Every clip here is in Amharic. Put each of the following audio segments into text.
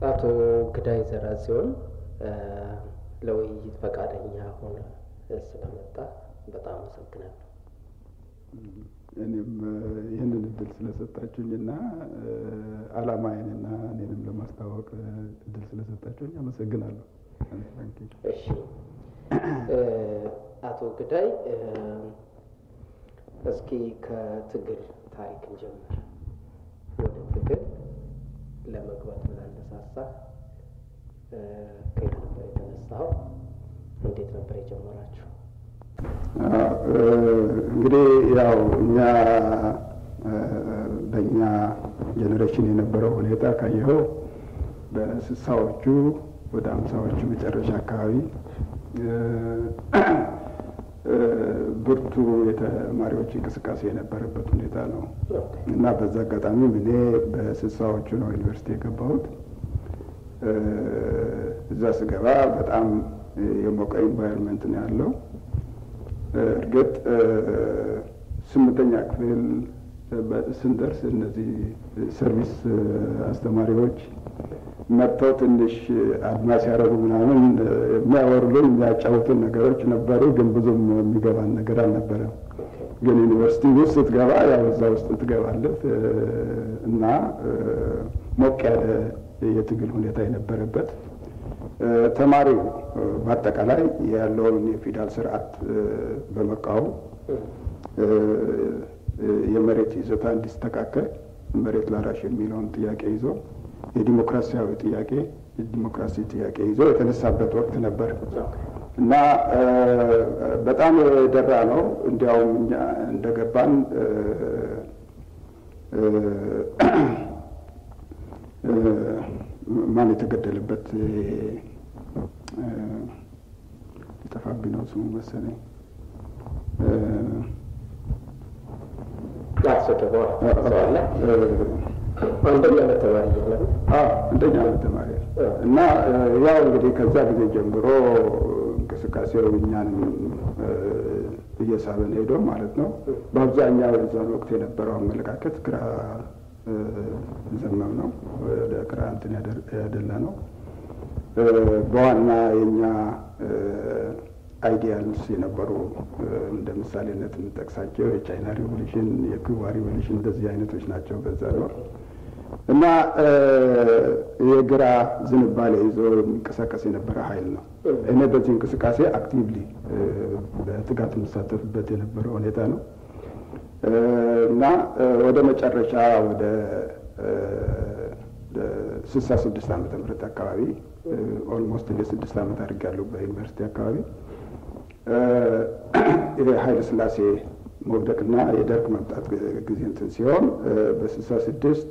አቶ ግዳይ ዘርአጽዮን ለውይይት ፈቃደኛ ሆነ ስለመጣ በጣም አመሰግናለሁ። እኔም ይህንን እድል ስለሰጣችሁኝና ዓላማዬንና እኔንም ለማስታወቅ እድል ስለሰጣችሁኝ አመሰግናለሁ። እሺ አቶ ግዳይ እስኪ ከትግል ታሪክ እንጀምር። ወደ ትግል ለመግባት ብላነሳሳ ከየት ነበር የተነሳው? እንዴት ነበር የጀመራችሁ? እንግዲህ ያው እኛ በእኛ ጄኔሬሽን የነበረው ሁኔታ ካየኸው በስሳዎቹ ወደ አምሳዎቹ መጨረሻ አካባቢ ብርቱ የተማሪዎች እንቅስቃሴ የነበረበት ሁኔታ ነው እና በዛ አጋጣሚም እኔ በስሳዎቹ ነው ዩኒቨርሲቲ የገባሁት። እዛ ስገባ በጣም የሞቀ ኢንቫይሮንመንት ነው ያለው። እርግጥ ስምንተኛ ክፍል ስንደርስ እነዚህ ሰርቪስ አስተማሪዎች መጥተው ትንሽ አድማስ ያደረጉ ምናምን የሚያወሩልን የሚያጫውቱን ነገሮች ነበሩ፣ ግን ብዙም የሚገባን ነገር አልነበረም። ግን ዩኒቨርሲቲ ውስጥ ስትገባ ያው እዛ ውስጥ ትገባለህ እና ሞቅ ያለ የትግል ሁኔታ የነበረበት ተማሪው በአጠቃላይ ያለውን የፊውዳል ስርዓት በመቃወም የመሬት ይዞታ እንዲስተካከል መሬት ላራሽ የሚለውን ጥያቄ ይዞ የዲሞክራሲያዊ ጥያቄ የዲሞክራሲ ጥያቄ ይዞ የተነሳበት ወቅት ነበር እና በጣም የደራ ነው። እንዲያውም እኛ እንደገባን ማን የተገደለበት ጠፋብኝ ነው ስሙ መሰለኝ። አንደኛ ዓመት ተማሪ እያለ አንደኛ ዓመት ተማሪ እና ያው እንግዲህ ከዛ ጊዜ ጀምሮ እንቅስቃሴው እኛንም እየሳበን ሄዶ ማለት ነው። በአብዛኛው የዛን ወቅት የነበረው አመለካከት ግራ ዘመም ነው፣ ወደ ግራ እንትን ያደላ ነው። በዋና የኛ አይዲያልስ የነበሩ እንደ ምሳሌነት የምጠቅሳቸው የቻይና ሪቮሉሽን፣ የኩባ ሪቮሉሽን እንደዚህ አይነቶች ናቸው በዛ ወቅት እና የግራ ዝንባሌ ይዞ የሚንቀሳቀስ የነበረ ኃይል ነው። እኔ በዚህ እንቅስቃሴ አክቲቭሊ በትጋት የምሳተፍበት የነበረ ሁኔታ ነው እና ወደ መጨረሻ ወደ ስልሳ ስድስት ዓመተ ምህረት አካባቢ ኦልሞስት እንደ ስድስት ዓመት አድርጌያለሁ በዩኒቨርሲቲ አካባቢ የኃይለ ሥላሴ መውደቅና የደርግ መምጣት ጊዜ እንትን ሲሆን በስልሳ ስድስት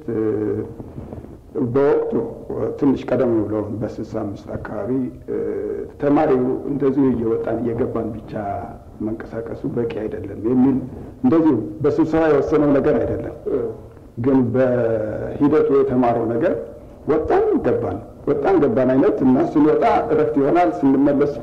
በወቅቱ ትንሽ ቀደም ብሎ በስልሳ አምስት አካባቢ ተማሪው እንደዚሁ እየወጣን እየገባን ብቻ መንቀሳቀሱ በቂ አይደለም የሚል እንደዚሁ በስብሰባ የወሰነው ነገር አይደለም፣ ግን በሂደቱ የተማረው ነገር ወጣን ገባን ወጣን ገባን አይነት እና ስንወጣ እረፍት ይሆናል፣ ስንመለስ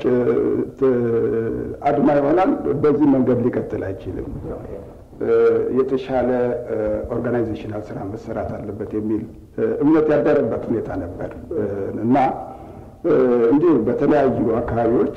አድማ ይሆናል። በዚህ መንገድ ሊቀጥል አይችልም። የተሻለ ኦርጋናይዜሽናል ስራ መሰራት አለበት የሚል እምነት ያደረበት ሁኔታ ነበር እና እንዲሁ በተለያዩ አካባቢዎች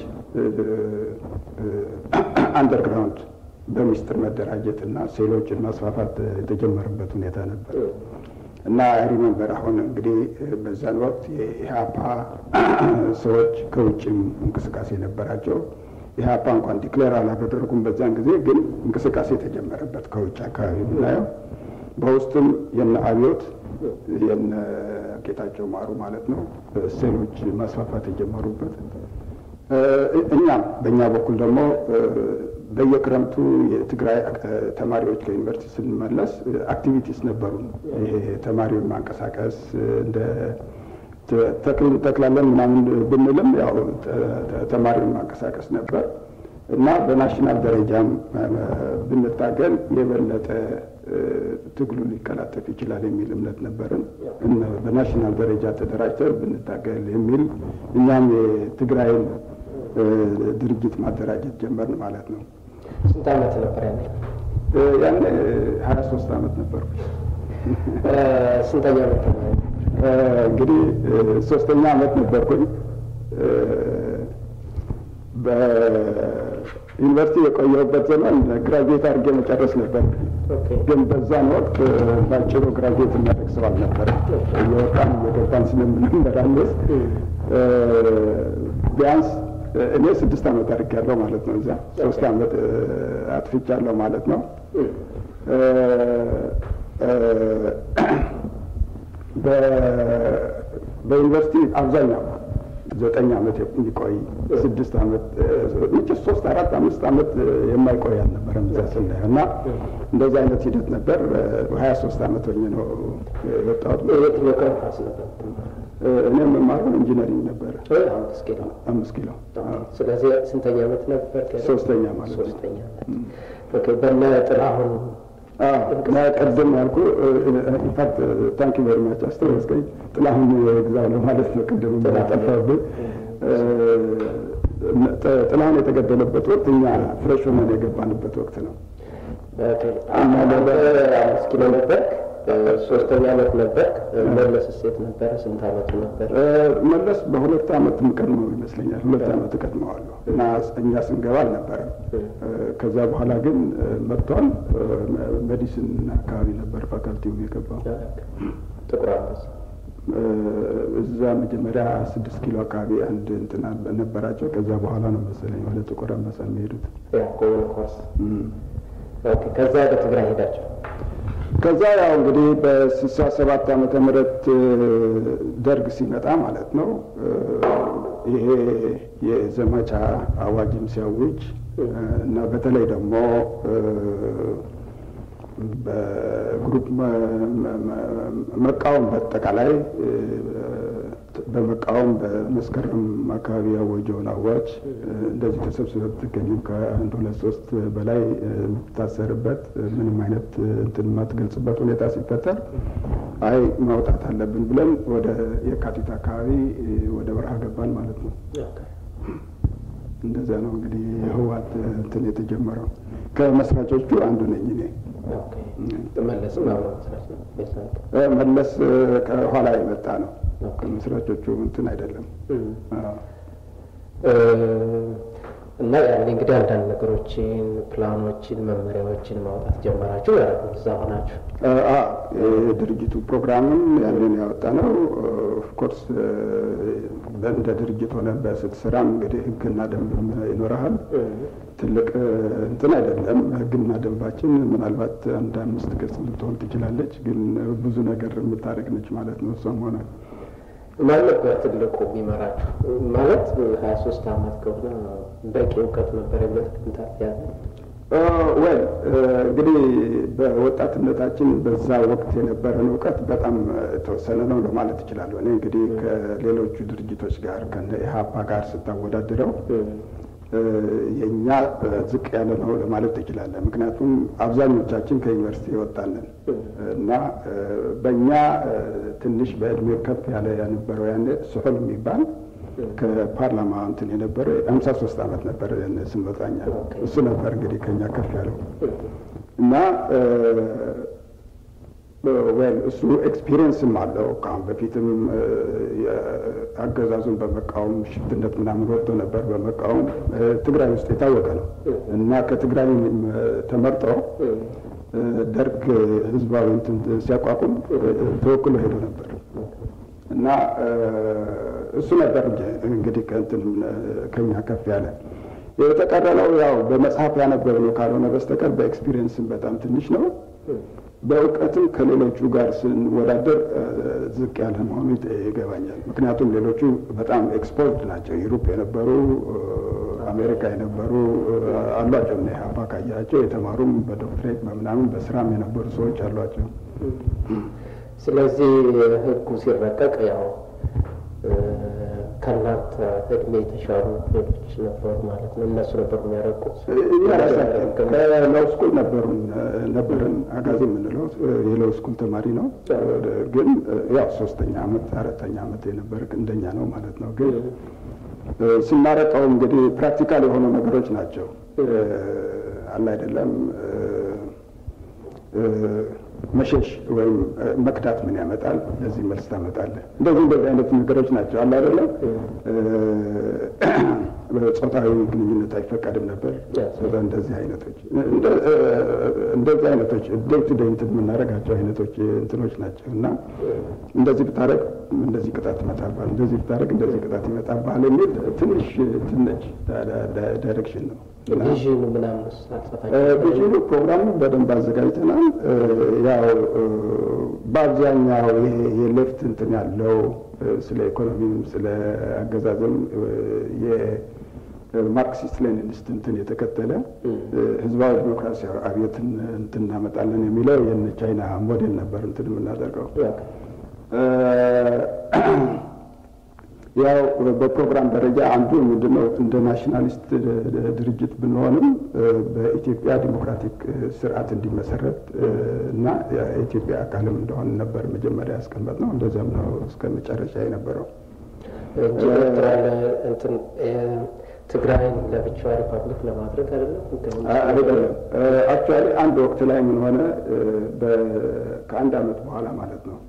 አንደርግራውንድ በሚስጥር መደራጀት እና ሴሎችን ማስፋፋት የተጀመረበት ሁኔታ ነበር እና ሪመንበር አሁን እንግዲህ በዛን ወቅት የኢህአፓ ሰዎች ከውጭም እንቅስቃሴ ነበራቸው። ኢህአፓ እንኳን ዲክሌር አላደረጉም በዛን ጊዜ፣ ግን እንቅስቃሴ የተጀመረበት ከውጭ አካባቢ ብናየው በውስጥም የነ አብዮት የነ ጌታቸው ማሩ ማለት ነው ሴሎች ማስፋፋት የጀመሩበት እኛም በእኛ በኩል ደግሞ በየክረምቱ የትግራይ ተማሪዎች ከዩኒቨርሲቲ ስንመለስ አክቲቪቲስ ነበሩ። ይሄ ተማሪውን ማንቀሳቀስ እንደ ተክል እንተክላለን ምናምን ብንልም ያው ተማሪውን ማንቀሳቀስ ነበር እና በናሽናል ደረጃም ብንታገል የበለጠ ትግሉ ሊቀላጠፍ ይችላል የሚል እምነት ነበርን። በናሽናል ደረጃ ተደራጅተን ብንታገል የሚል እኛም የትግራይን ድርጅት ማደራጀት ጀመርን ማለት ነው። ስንት ዓመት ነበር ያኔ? ያኔ ሀያ ሶስት ዓመት ነበርኩ። ስንተኛ ዓመት ተማሪ? እንግዲህ ሶስተኛ አመት ነበርኩኝ። በዩኒቨርሲቲ የቆየሁበት ዘመን ግራጁዌት አድርጌ መጨረስ ነበር። ግን በዛን ወቅት ባጭሩ ግራጁዌት የሚያደርግ ሰው አልነበረ። እየወጣን እየገባን ስለምንመላለስ ቢያንስ እኔ ስድስት ዓመት አድርጌያለሁ ማለት ነው። እዚያ ሶስት ዓመት አጥፍቻለሁ ማለት ነው። በዩኒቨርሲቲ አብዛኛው ዘጠኝ ዓመት የሚቆይ ስድስት ዓመት ውጭ ሶስት አራት አምስት ዓመት የማይቆይ አልነበረም እዛ ስናየው እና እንደዚህ አይነት ሂደት ነበር። ሀያ ሶስት ዓመት ሆኜ ነው የወጣሁት። የትኛው ካምፓስ ነበር? እኔ የምማረው ኢንጂነሪንግ ነበረ አምስት ኪሎ። አምስት ኪሎ ስለዚህ ስንተኛ ዓመት ነበር? ሶስተኛ ማለት ነው። ሶስተኛ ዓመት። ኦኬ። በነ ጥላሁን እና ቅድም ያልኩ ኢንፋክት ታንክ ዩ ቨሪ ማች አስተዋወስከኝ። ጥላሁን ግዛው ነው ማለት ነው። ቅድም ጠፋብህ። ጥላሁን የተገደለበት ወቅት እኛ ፍሬሽ ሆነን የገባንበት ወቅት ነው። አምስት ኪሎ ነበር። ሶስተኛ ዓመት ነበር። መለስ ሴት ነበረ። ስንት ዓመቱ ነበር? መለስ በሁለት ዓመት የምቀድመው ይመስለኛል። ሁለት ዓመት እቀድመዋለሁ እና እኛ ስንገባ አልነበረም። ከዛ በኋላ ግን መጥቷል። ሜዲሲን አካባቢ ነበር ፋካልቲው የገባው። ጥቁር አንበሳ እዛ መጀመሪያ ስድስት ኪሎ አካባቢ አንድ እንትና ነበራቸው። ከዛ በኋላ ነው መሰለኝ ወደ ጥቁር አንበሳ የሚሄዱት። ኮመን ኮርስ። ከዛ ወደ ትግራይ ሄዳቸው ከዛ ያው እንግዲህ በስልሳ ሰባት ዓመተ ምህረት ደርግ ሲመጣ ማለት ነው ይሄ የዘመቻ አዋጅም ሲያውጅ እና በተለይ ደግሞ በግሩፕ መቃወም በአጠቃላይ በመቃወም በመስከረም አካባቢ ያወጀውን አዋጅ እንደዚህ ተሰብስበ ብትገኝም ከአንድ ሁለት ሶስት በላይ የምትታሰርበት ምንም አይነት እንትን የማትገልጽበት ሁኔታ ሲፈጠር አይ ማውጣት አለብን ብለን ወደ የካቲት አካባቢ ወደ በረሃ ገባን ማለት ነው። እንደዚያ ነው እንግዲህ የህወሓት እንትን የተጀመረው። ከመስራቾቹ አንዱ ነኝ እኔ። መለስም አብረ መስራች ነው። መለስ ከኋላ የመጣ ነው። ከመስራቾቹ እንትን አይደለም። እና ያኔ እንግዲህ አንዳንድ ነገሮችን፣ ፕላኖችን፣ መመሪያዎችን ማውጣት ጀመራችሁ ማለት ነው። እዛ ሆናችሁ የድርጅቱ ፕሮግራምም ያንን ያወጣ ነው። ኦፍኮርስ እንደ ድርጅት ሆነ በስትሰራም እንግዲህ ህግና ደንብም ይኖረሃል። ትልቅ እንትን አይደለም። ህግና ደንባችን ምናልባት አንድ አምስት ገጽ ልትሆን ትችላለች፣ ግን ብዙ ነገር የምታደርግ ነች ማለት ነው። እሷም ሆነ ማን ነበር ትልቁ የሚመራችሁ? ማለት ሀያ ሶስት አመት ከሆነ በቂ እውቀት ነበር ብለህ ትገምታለህ? ወይ እንግዲህ በወጣትነታችን በዛ ወቅት የነበረን እውቀት በጣም የተወሰነ ነው ለማለት እችላለሁ። እኔ እንግዲህ ከሌሎቹ ድርጅቶች ጋር ከነ ኢህአፓ ጋር ስታወዳድረው የእኛ ዝቅ ያለ ነው ለማለት ትችላለህ። ምክንያቱም አብዛኞቻችን ከዩኒቨርሲቲ የወጣንን እና በእኛ ትንሽ በእድሜ ከፍ ያለ የነበረው ያኔ ሶሆል የሚባል ከፓርላማ እንትን የነበረ ሀምሳ ሶስት አመት ነበር ስንወጣኛ እሱ ነበር እንግዲህ ከኛ ከፍ ያለው እና ወይም እሱ ኤክስፒሪየንስም አለው። ከአሁን በፊትም አገዛዙን በመቃወም ሽፍትነት ምናምን ወጥቶ ነበር በመቃወም ትግራይ ውስጥ የታወቀ ነው እና ከትግራይ ተመርጦ ደርግ ህዝባዊ እንትን ሲያቋቁም ተወክሎ ሄዶ ነበር እና እሱ ነበር እንግዲህ ከእንትን ከኛ ከፍ ያለ የተቀረለው ያው በመጽሐፍ ያነበብነው ካልሆነ በስተቀር በኤክስፒሪየንስም በጣም ትንሽ ነው። በእውቀትም ከሌሎቹ ጋር ስንወዳደር ዝቅ ያለ መሆኑ ይገባኛል። ምክንያቱም ሌሎቹ በጣም ኤክስፖርት ናቸው። ዩሮፕ የነበሩ አሜሪካ የነበሩ አሏቸው እና ኢህአፓ ካያቸው የተማሩም በዶክትሬት በምናምን በስራም የነበሩ ሰዎች አሏቸው። ስለዚህ ህጉ ሲረቀቅ ያው ከእናንተ እድሜ የተሻሉ ሌሎች ነበሩ ማለት ነው። እነሱ ነበሩ የሚያረቁት። እኛ ራሳችን ከሎው ስኩል ነበሩን ነበርን። አጋዚ የምንለው የሎው ስኩል ተማሪ ነው። ግን ያው ሶስተኛ አመት አራተኛ አመት የነበረ እንደኛ ነው ማለት ነው። ግን ስናረቀው እንግዲህ ፕራክቲካል የሆኑ ነገሮች ናቸው አለ አይደለም መሸሽ ወይም መክዳት ምን ያመጣል? ለዚህ መልስ ታመጣለህ። እንደዚህ እንደዚህ አይነት ነገሮች ናቸው አለ አይደለም። ጾታዊ ግንኙነት አይፈቀድም ነበር። እንደዚህ አይነቶች እንደዚህ አይነቶች ዴይ ቱ ዴይ እንትን የምናደርጋቸው አይነቶች እንትኖች ናቸው እና እንደዚህ ብታደርግ እንደዚህ ቅጣት ይመጣባል፣ እንደዚህ ብታደርግ እንደዚህ ቅጣት ይመጣባል የሚል ትንሽ ትንሽ ዳይሬክሽን ነው። ቪዥን ምናምን ቪዥኑ ፕሮግራሙ በደንብ አዘጋጅተናል። ያው በአብዛኛው ይሄ የሌፍት እንትን ያለው ስለ ኢኮኖሚም ስለ አገዛዝም የማርክሲስት ሌኒኒስት እንትን የተከተለ ህዝባዊ ዲሞክራሲያዊ አብዮትን እንትን እናመጣለን የሚለው የነ ቻይና ሞዴል ነበር እንትን የምናደርገው ያው በፕሮግራም ደረጃ አንዱ ምንድነው እንደ ናሽናሊስት ድርጅት ብንሆንም በኢትዮጵያ ዲሞክራቲክ ስርዓት እንዲመሰረት እና የኢትዮጵያ አካልም እንደሆን ነበር መጀመሪያ ያስቀመጥ ነው። እንደዚያም ነው እስከ መጨረሻ የነበረው። ትግራይን ለብቻዋ ሪፐብሊክ ለማድረግ አይደለም አይደለም። አክቹዋሊ አንድ ወቅት ላይ ምን ሆነ፣ ከአንድ አመት በኋላ ማለት ነው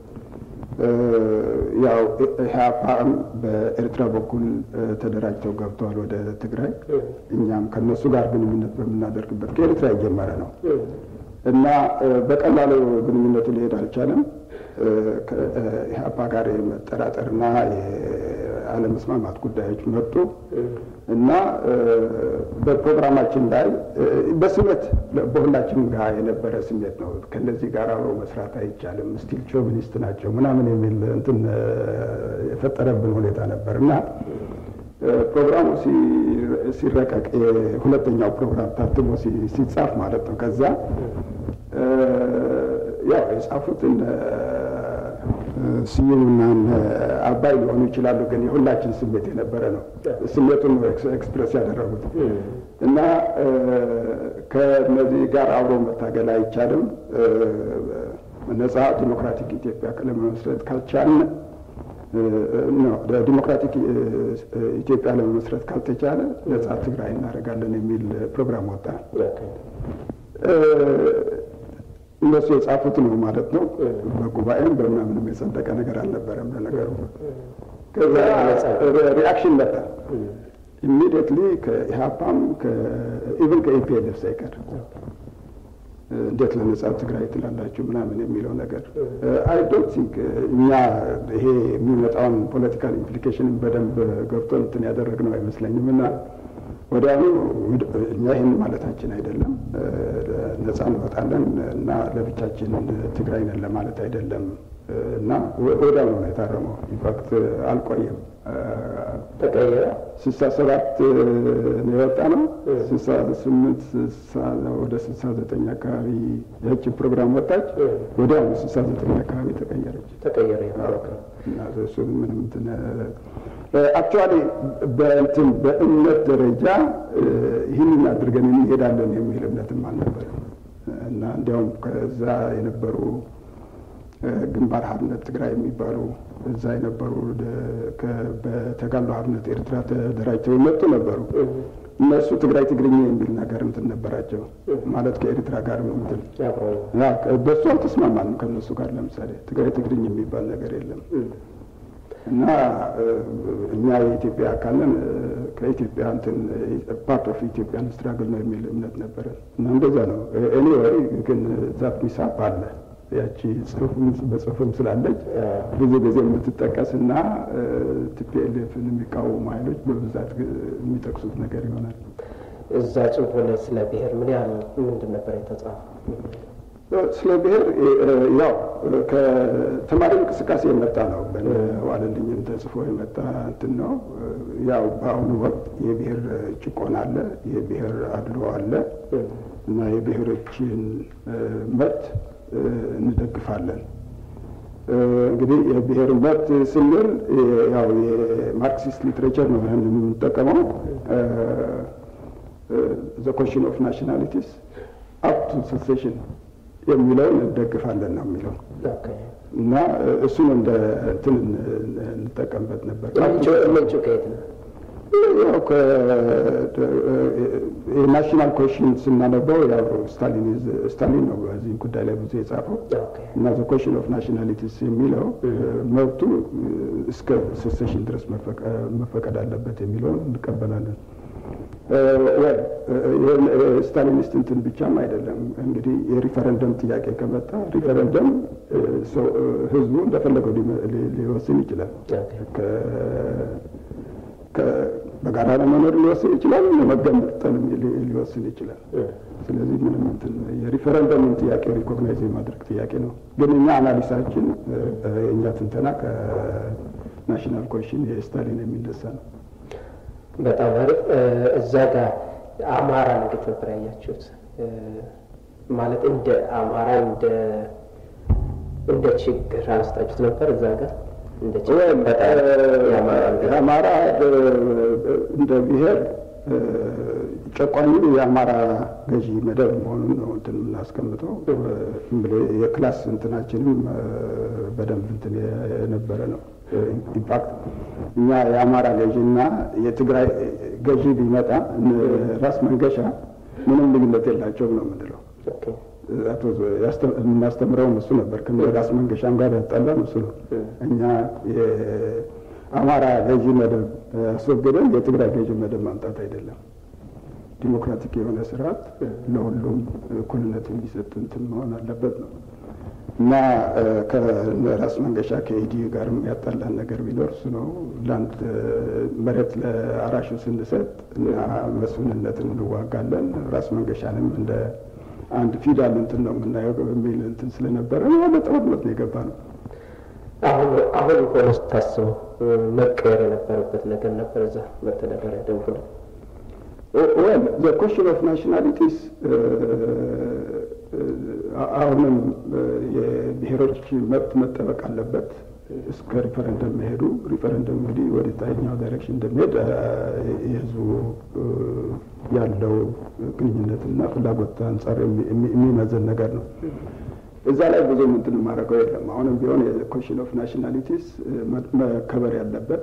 ያው ኢህአፓም በኤርትራ በኩል ተደራጅተው ገብተዋል ወደ ትግራይ። እኛም ከነሱ ጋር ግንኙነት በምናደርግበት ከኤርትራ የጀመረ ነው እና በቀላሉ ግንኙነቱ ሊሄድ አልቻለም። ከኢህአፓ ጋር የመጠራጠርና የአለመስማማት ጉዳዮች መጡ እና በፕሮግራማችን ላይ በስሜት በሁላችንም ጋር የነበረ ስሜት ነው። ከእነዚህ ጋር አብሮ መስራት አይቻልም፣ ስቲል ሾቪኒስት ናቸው ምናምን የሚል እንትን የፈጠረብን ሁኔታ ነበር እና ፕሮግራሙ ሲረቀቅ ሁለተኛው ፕሮግራም ታትሞ ሲጻፍ ማለት ነው። ከዛ ያው የጻፉት ስዩምና አባይ ሊሆኑ ይችላሉ፣ ግን የሁላችን ስሜት የነበረ ነው። ስሜቱን ነው ኤክስፕሬስ ያደረጉት እና ከነዚህ ጋር አብሮ መታገል አይቻልም፣ ነጻ ዲሞክራቲክ ኢትዮጵያ ለመመስረት ካልቻልን ዲሞክራቲክ ኢትዮጵያ ለመመስረት ካልተቻለ ነጻ ትግራይ እናደርጋለን የሚል ፕሮግራም ወጣ። እነሱ የጻፉት ነው ማለት ነው። በጉባኤም በምናምንም የጸደቀ ነገር አልነበረም። ለነገሩ ከዛ ሪአክሽን መጣ ኢሚዲየትሊ ከኢህአፓም ኢቭን ከኢፒኤልኤፍ ሳይቀር እንዴት ለነጻ ትግራይ ትላላችሁ ምናምን የሚለው ነገር አይ ዶንት ቲንክ እኛ ይሄ የሚመጣውን ፖለቲካል ኢምፕሊኬሽን በደንብ ገብቶ እንትን ያደረግነው አይመስለኝም እና ወዲያውኑ እኛ ይህን ማለታችን አይደለም፣ ነጻ እንወጣለን እና ለብቻችን ትግራይ ነን ለማለት አይደለም እና ወዲያውኑ ነው የታረመው። ኢንፋክት አልቆየም። ተቀየረ። ስልሳ ሰባት ነው የወጣ ነው። ስልሳ ስምንት ወደ ስልሳ ዘጠኝ አካባቢ ያቺ ፕሮግራም ወጣች። ወዲያውኑ ስልሳ ዘጠኝ አካባቢ ተቀየረች። ተቀየረ እና እሱ ምንም እንትን አክቹዋሊ በእንትን በእምነት ደረጃ ይህንን አድርገን እንሄዳለን የሚል እምነትም አልነበረም እና እንዲያውም ከዛ የነበሩ ግንባር ሀርነት ትግራይ የሚባሉ እዛ የነበሩ በተጋድሎ ሀርነት ኤርትራ ተደራጅተው የመጡ ነበሩ። እነሱ ትግራይ ትግርኛ የሚል ነገር እንትን ነበራቸው ማለት ከኤርትራ ጋር እንትን በሱ አልተስማማንም ከእነሱ ጋር ለምሳሌ ትግራይ ትግርኝ የሚባል ነገር የለም እና እኛ የኢትዮጵያ አካል ነን ከኢትዮጵያ እንትን ፓርት ኦፍ ኢትዮጵያን ስትራግል ነው የሚል እምነት ነበረ እና እንደዛ ነው። ኤኒዌይ ግን ዛት ሚሳፕ አለ ያቺ በጽሁፍም ስላለች ብዙ ጊዜ የምትጠቀስ እና ቲፒኤልኤፍን የሚቃወሙ ኃይሎች በብዛት የሚጠቅሱት ነገር ይሆናል። እዛ ጽሁፍ ላይ ስለ ብሔር ምን ያህል ምንድን ነበር የተጻፈው? ስለ ብሔር ያው ከተማሪ እንቅስቃሴ የመጣ ነው። በዋለልኝም ተጽፎ የመጣ እንትን ነው። ያው በአሁኑ ወቅት የብሔር ጭቆና አለ፣ የብሔር አድሎ አለ እና የብሔሮችን መብት እንደግፋለን። እንግዲህ የብሔር መብት ስንል ያው የማርክሲስት ሊትሬቸር ነው የምንጠቀመው ዘ ኮሽን ኦፍ ናሽናሊቲስ አፕ ቱ ሴሴሽን የሚለውን እንደግፋለን ነው የሚለው እና እሱን እንደ እንትን እንጠቀምበት ነበር። ምንጩ ከየት ነው? ያው የናሽናል ኮሽን ስናነበው ያው ስታሊን ነው በዚህ ጉዳይ ላይ ብዙ የጻፈው እና ዘ ኮሽን ኦፍ ናሽናሊቲስ የሚለው መብቱ እስከ ሴሴሽን ድረስ መፈቀድ አለበት የሚለውን እንቀበላለን። ስታሊኒስት እንትን ብቻም አይደለም እንግዲህ የሪፈረንደም ጥያቄ ከመጣ ሪፈረንደም ህዝቡ እንደፈለገው ሊወስን ይችላል። በጋራ ለመኖር ሊወስን ይችላል፣ ለመገንጠል ሊወስን ይችላል። ስለዚህ ምንም እንትን የሪፈረንደምን ጥያቄ ሪኮግናይዝ የማድረግ ጥያቄ ነው። ግን እኛ አናሊሳችን የእኛ ትንተና ከናሽናል ኮሽን የስታሊን የሚነሳ ነው። በጣም አሪፍ። እዛ ጋር አማራ እንዴት ነበር ያያችሁት? ማለት እንደ አማራ እንደ እንደ ችግር አንስታችሁት ነበር እዛ ጋር እንደ ችግር የአማራ እንደ ብሔር ጨቋኙ የአማራ ገዢ መደብ መሆኑን ነው እንትን የምናስቀምጠው። የክላስ እንትናችንም በደንብ እንትን የነበረ ነው። ኢምፓክት እኛ የአማራ ገዢና የትግራይ ገዢ ቢመጣ ራስ መንገሻ ምንም ልዩነት የላቸውም ነው የምንለው። የምናስተምረውም እሱ ነበር። ከራስ መንገሻም ጋር ያጣላን እሱ ነው። እኛ የአማራ ገዢ መደብ አስወግደን የትግራይ ገዢ መደብ ማምጣት አይደለም። ዲሞክራቲክ የሆነ ስርዓት ለሁሉም እኩልነት የሚሰጥ እንትን መሆን አለበት ነው እና ከራስ መንገሻ ከኢዲዩ ጋር ያጣላን ነገር ቢኖር እሱ ነው። ለአንድ መሬት ለአራሹ ስንሰጥ እና መስፍንነትን እንዋጋለን ራስ መንገሻንም እንደ አንድ ፊዳል እንትን ነው የምናየው በሚል እንትን ስለነበረ ወደ ጦርነት ነው የገባ ነው። አሁን አሁን ሆነ ስታስበው መቀየር የነበረበት ነገር ነበር እዛ መተዳደሪያ ደንቡ ነው። ወል ዘ ኮሽን ኦፍ ናሽናሊቲስ አሁንም የብሔሮች መብት መጠበቅ አለበት እስከ ሪፈረንደም መሄዱ። ሪፈረንደም እንግዲህ ወደ ታይኛው ዳይሬክሽን እንደሚሄድ የህዝቡ ያለው ግንኙነትና ፍላጎት አንጻር የሚመዘን ነገር ነው። እዛ ላይ ብዙ እንትን የማደርገው የለም። አሁንም ቢሆን የኮሽን ኦፍ ናሽናሊቲስ መከበር ያለበት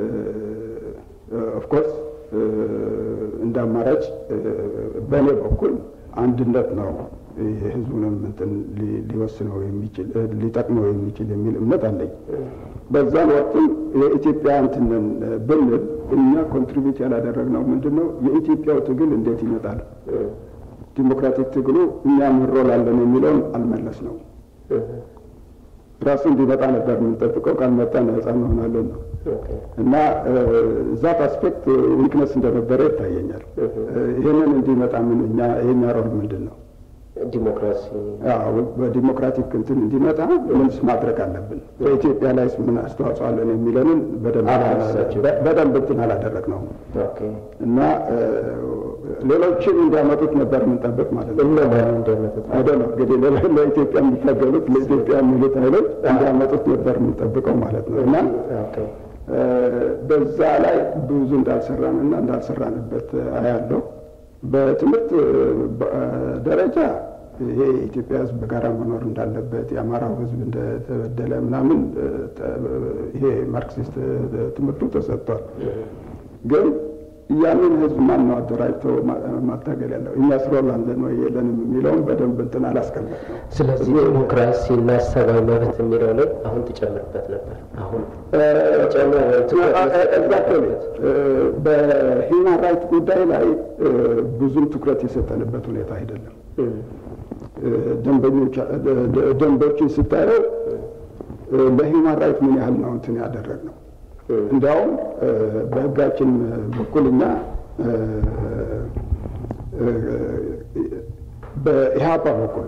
ኦፍኮርስ እንደ አማራጭ በእኔ በኩል አንድነት ነው የህዝቡንም እንትን ሊወስነው የሚችል ሊጠቅመው የሚችል የሚል እምነት አለኝ። በዛን ወቅትም የኢትዮጵያ እንትንን ብንል እኛ ኮንትሪቢዩት ያላደረግነው ምንድን ነው? የኢትዮጵያው ትግል እንዴት ይመጣል፣ ዲሞክራቲክ ትግሉ እኛም እንሮላለን የሚለውን አልመለስ ነው። ራሱ እንዲመጣ ነበር የምንጠብቀው። ካልመጣ ነጻ እንሆናለን ነው እና ዛት አስፔክት ዊክነስ እንደነበረ ይታየኛል። ይህንን እንዲመጣ ምን እኛ የኛ ሮል ምንድን ነው? ዲሞክራሲ በዲሞክራቲክ እንትን እንዲመጣ ምንስ ማድረግ አለብን? በኢትዮጵያ ላይ ምን አስተዋጽኦ አለን የሚለንን በደንብ እንትን አላደረግ ነው እና ሌሎችን እንዲያመጡት ነበር የምንጠብቅ ማለት ነው። አይደለም እንግዲህ ለኢትዮጵያ የሚታገሉት ለኢትዮጵያ የሚሉት ኃይሎች እንዲያመጡት ነበር የምንጠብቀው ማለት ነው እና በዛ ላይ ብዙ እንዳልሰራን እና እንዳልሰራንበት አያለው። በትምህርት ደረጃ ይሄ የኢትዮጵያ ሕዝብ በጋራ መኖር እንዳለበት የአማራው ሕዝብ እንደተበደለ ምናምን ይሄ ማርክሲስት ትምህርቱ ተሰጥቷል። ግን ያንን ሕዝብ ማን ነው አደራጅቶ ማታገል ያለው? እኛ ስሮላለን ወይ የለንም የሚለውን በደንብ እንትን አላስቀመጥ ነው። ስለዚህ ዲሞክራሲ እና ሰብአዊ መብት የሚለው ላይ አሁን ትጨምርበት ነበር። አሁን በሂውማን ራይት ጉዳይ ላይ ብዙም ትኩረት የሰጠንበት ሁኔታ አይደለም። ደንቦችን ስታየው ለሂውማን ራይት ምን ያህል ነው እንትን ያደረግ ነው። እንዲያውም በህጋችን በኩል እኛ በኢህአፓ በኩል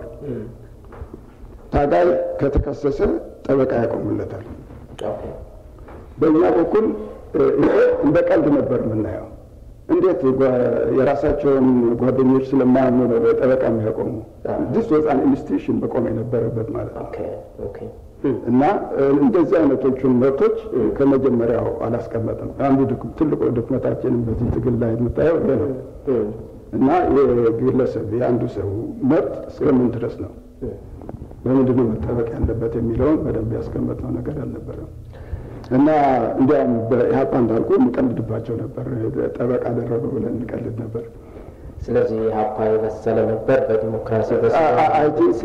ታጋይ ከተከሰሰ ጠበቃ ያቆሙለታል። በእኛ በኩል ይሄ እንደ ቀልድ ነበር የምናየው። እንዴት የራሳቸውን ጓደኞች ስለማያምኑ ነው ጠበቃ የሚያቆሙ? ዲስ ወዝ አን ኢንስቲቱሽን በቆም የነበረበት ማለት ነው። እና እንደዚህ አይነቶቹን መብቶች ከመጀመሪያው አላስቀመጥም። አንዱ ትልቁ ድክመታችንም በዚህ ትግል ላይ የምታየው ይሄ ነው። እና የግለሰብ የአንዱ ሰው መብት እስከምን ድረስ ነው በምንድን ነው መጠበቅ ያለበት የሚለውን በደንብ ያስቀመጥነው ነገር አልነበረም። እና እንዲያውም በኢህአፓ እንዳልኩ እንቀልድባቸው ነበር። ጠበቃ አደረገው ብለን እንቀልድ ነበር። ስለዚህ ኢህአፓ የበሰለ ነበር በዲሞክራሲ አይ ቲንክ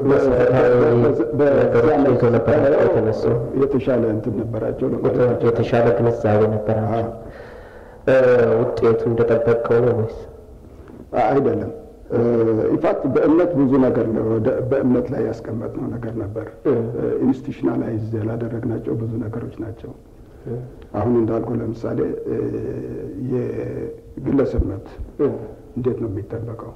የተነሱ የተሻለ እንትን ነበራቸው የተሻለ ግንዛቤ ነበራቸው። ውጤቱ እንደጠበቅከው ነው ወይስ አይደለም? ኢንፋክት በእምነት ብዙ ነገር ነው በእምነት ላይ ያስቀመጥነው ነገር ነበር። ኢንስቲቱሽናላይዝ ያላደረግናቸው ብዙ ነገሮች ናቸው። አሁን እንዳልኩ ለምሳሌ የግለሰብ መብት እንዴት ነው የሚጠበቀው፣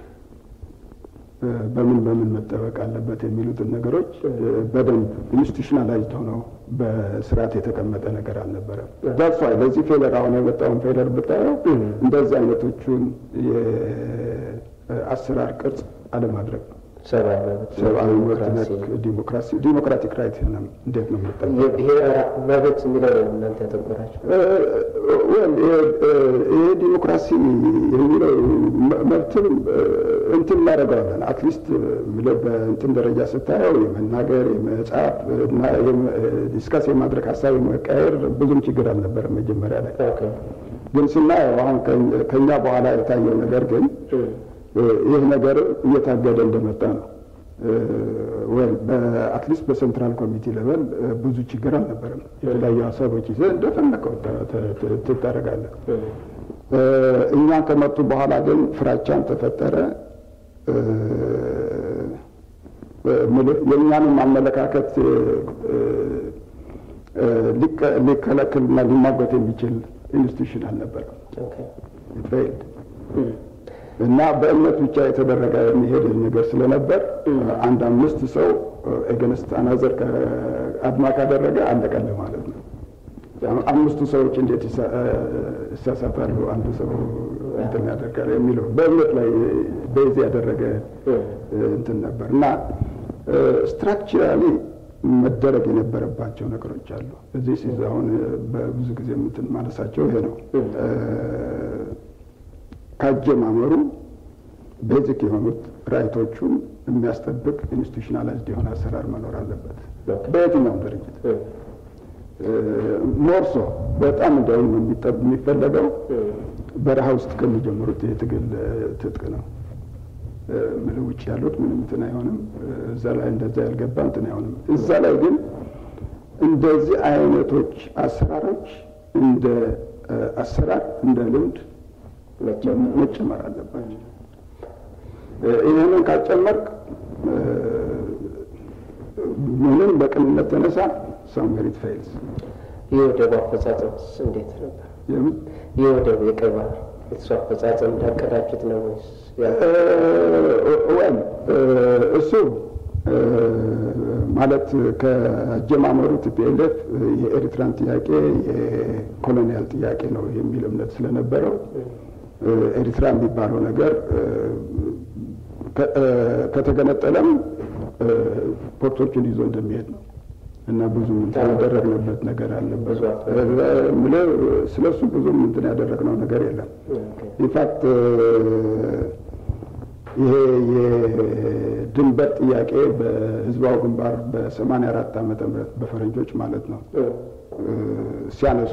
በምን በምን መጠበቅ አለበት የሚሉትን ነገሮች በደንብ ኢንስቲቱሽናላይዝድ ሆነው በስርዓት የተቀመጠ ነገር አልነበረም። ዳሷ ለዚህ ፌለር አሁን የመጣውን ፌለር ብታየው እንደዚህ አይነቶቹን የአሰራር ቅርጽ አለማድረግ ነው። ሰብአዊ መብት ነክ ዲሞክራሲ ዲሞክራቲክ ራይት እንዴት ነው የሚጠበቅ የብሔር መብት የሚለው ነው እናንተ ያተኮራቸው ይሄ ዲሞክራሲ የሚለው መብትም እንትን እናደርገዋለን። አትሊስት በእንትን ደረጃ ስታየው የመናገር የመጻፍ ዲስከስ የማድረግ ሀሳብ የመቀየር ብዙም ችግር አልነበረም መጀመሪያ ላይ። ግን ስናየው አሁን ከኛ በኋላ የታየው ነገር ግን ይህ ነገር እየታገደ እንደመጣ ነው። ወይም በአትሊስት በሴንትራል ኮሚቴ ሌቨል ብዙ ችግር አልነበረም። የተለያዩ ሀሳቦች ይዘህ እንደፈለከው ትታረጋለህ። እኛ ከመጡ በኋላ ግን ፍራቻን ተፈጠረ። የእኛንም አመለካከት ሊከለክልና ሊሟገት የሚችል ኢንስቲቱሽን አልነበረም። እና በእምነት ብቻ የተደረገ የሚሄድ ነገር ስለነበር አንድ አምስት ሰው ኤገንስት አናዘር አድማ ካደረገ አለቀለ ማለት ነው። አምስቱ ሰዎች እንዴት ይሳሳታሉ? አንዱ ሰው እንትን ያደርጋል የሚለው በእምነት ላይ በዚ ያደረገ እንትን ነበር እና ስትራክቸራሊ መደረግ የነበረባቸው ነገሮች አሉ። እዚህ ሲዝ አሁን በብዙ ጊዜ እንትን ማለሳቸው ይሄ ነው። ካጀማመሩ ቤዚክ የሆኑት ራይቶቹን የሚያስጠብቅ ኢንስቲቱሽናላይዝድ የሆነ አሰራር መኖር አለበት በየትኛውም ድርጅት። ሞርሶ በጣም እንዲያውም የሚፈለገው በረሃ ውስጥ ከሚጀምሩት የትግል ትጥቅ ነው። ምን ውጭ ያሉት ምንም እንትን አይሆንም። እዛ ላይ እንደዛ ያልገባ እንትን አይሆንም። እዛ ላይ ግን እንደዚህ አይነቶች አሰራሮች እንደ አሰራር እንደ ልምድ መጨመር አለባቸው። ይህንን ካልጨመርክ ምንም በቅንነት ተነሳ ሳምሜሪት ፌይልስ። የወደቡ አፈጻጸምስ እንዴት ነበር? የወደቡ የቀይ ባህር እሱ አፈጻጸም እንዳቀዳችሁት ነው ወይስ? ወይም እሱ ማለት ከአጀማመሩ ቲፒኤልኤፍ የኤርትራን ጥያቄ የኮሎኒያል ጥያቄ ነው የሚል እምነት ስለነበረው ኤርትራ የሚባለው ነገር ከተገነጠለም ፖርቶችን ይዞ እንደሚሄድ ነው እና ብዙ እንትን ያደረግንበት ነገር አለበት። ስለ እሱ ብዙም እንትን ያደረግነው ነገር የለም። ኢንፋክት ይሄ የድንበር ጥያቄ በህዝባዊ ግንባር በሰማንያ አራት ዓመተ ምህረት በፈረንጆች ማለት ነው ሲያነሱ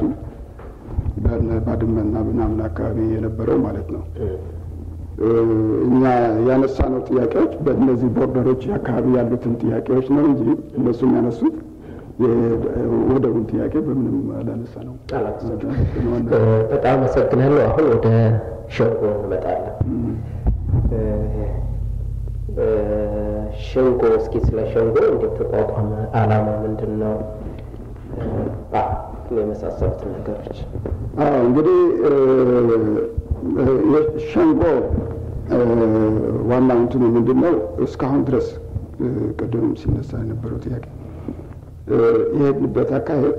ባድመና ምናምን አካባቢ የነበረው ማለት ነው። እኛ ያነሳነው ጥያቄዎች በእነዚህ ቦርደሮች አካባቢ ያሉትን ጥያቄዎች ነው እንጂ እነሱም ያነሱት ወደቡን ጥያቄ በምንም አላነሳ ነው። በጣም አመሰግናለሁ። አሁን ወደ ሸንጎ እንመጣለን። ሸንጎ እስኪ ስለ ሸንጎ እንዴት ተቋቋመ? አላማ ምንድን ነው? የመሳሰሉትን ነገሮች እንግዲህ ሸንጎ ዋና እንትኑ ምንድን ነው? እስካሁን ድረስ ቅድም ሲነሳ የነበረው ጥያቄ የሄድንበት አካሄድ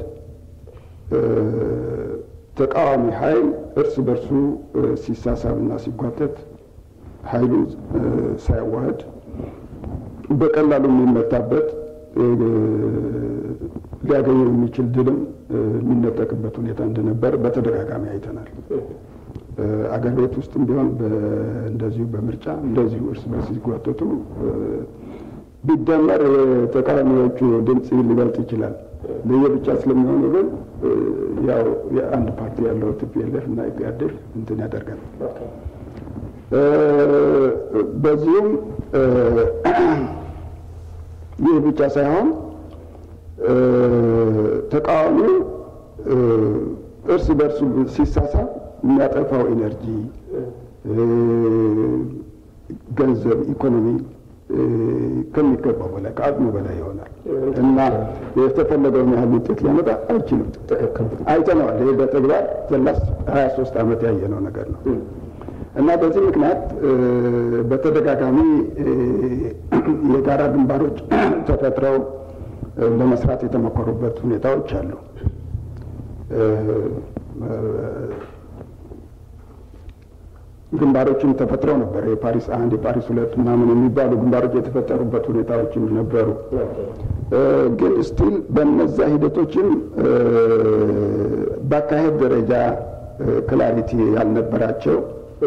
ተቃዋሚ ኃይል እርስ በርሱ ሲሳሳብና ሲጓተት ኃይሉን ሳያዋህድ በቀላሉ የሚመታበት ሊያገኘው የሚችል ድልም የሚነጠቅበት ሁኔታ እንደነበር በተደጋጋሚ አይተናል። አገር ቤት ውስጥም ቢሆን እንደዚሁ በምርጫ እንደዚሁ እርስ በርስ ሲጓተቱ ቢደመር የተቃዋሚዎቹ ድምፅ ሊበልጥ ይችላል። ለየብቻ ስለሚሆኑ ግን ያው የአንድ ፓርቲ ያለው ቲፒኤልኤፍ እና ኢፒአዴፍ እንትን ያደርጋል። በዚሁም ይህ ብቻ ሳይሆን ተቃዋሚው እርስ በርሱ ሲሳሳብ የሚያጠፋው ኢነርጂ፣ ገንዘብ፣ ኢኮኖሚ ከሚገባው በላይ ከአቅሙ በላይ ይሆናል እና የተፈለገውን ያህል ውጤት ሊያመጣ አይችልም። አይተነዋል። ይህ በተግባር ዘላስ ሀያ ሶስት ዓመት ያየነው ነገር ነው እና በዚህ ምክንያት በተደጋጋሚ የጋራ ግንባሮች ተፈጥረው ለመስራት የተሞከሩበት ሁኔታዎች አሉ። ግንባሮችም ተፈጥረው ነበር። የፓሪስ አንድ የፓሪስ ሁለት ምናምን የሚባሉ ግንባሮች የተፈጠሩበት ሁኔታዎችም ነበሩ። ግን ስቲል በነዛ ሂደቶችም በአካሄድ ደረጃ ክላሪቲ ያልነበራቸው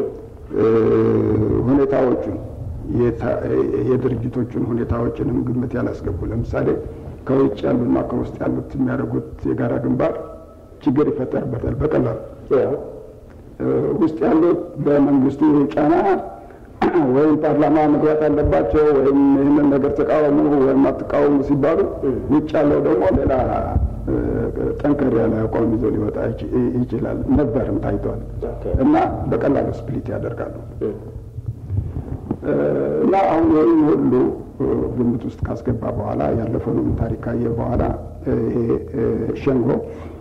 ሁኔታዎቹን የድርጅቶቹን ሁኔታዎችንም ግምት ያላስገቡ ለምሳሌ ከውጭ ያሉና ከውስጥ ያሉት የሚያደርጉት የጋራ ግንባር ችግር ይፈጠርበታል በቀላሉ ውስጥ ያሉት በመንግስቱ ጫና ወይም ፓርላማ መግባት አለባቸው ወይም ይህንን ነገር ተቃወሙ ወይም አትቃወሙ ሲባሉ ውጭ ያለው ደግሞ ሌላ ጠንከር ያለ አቋም ይዞ ሊወጣ ይችላል። ነበርም ታይቷል። እና በቀላሉ ስፕሊት ያደርጋሉ። እና አሁን ይህን ሁሉ ግምት ውስጥ ካስገባ በኋላ ያለፈውንም ታሪክ ካየ በኋላ ይሄ ሸንጎ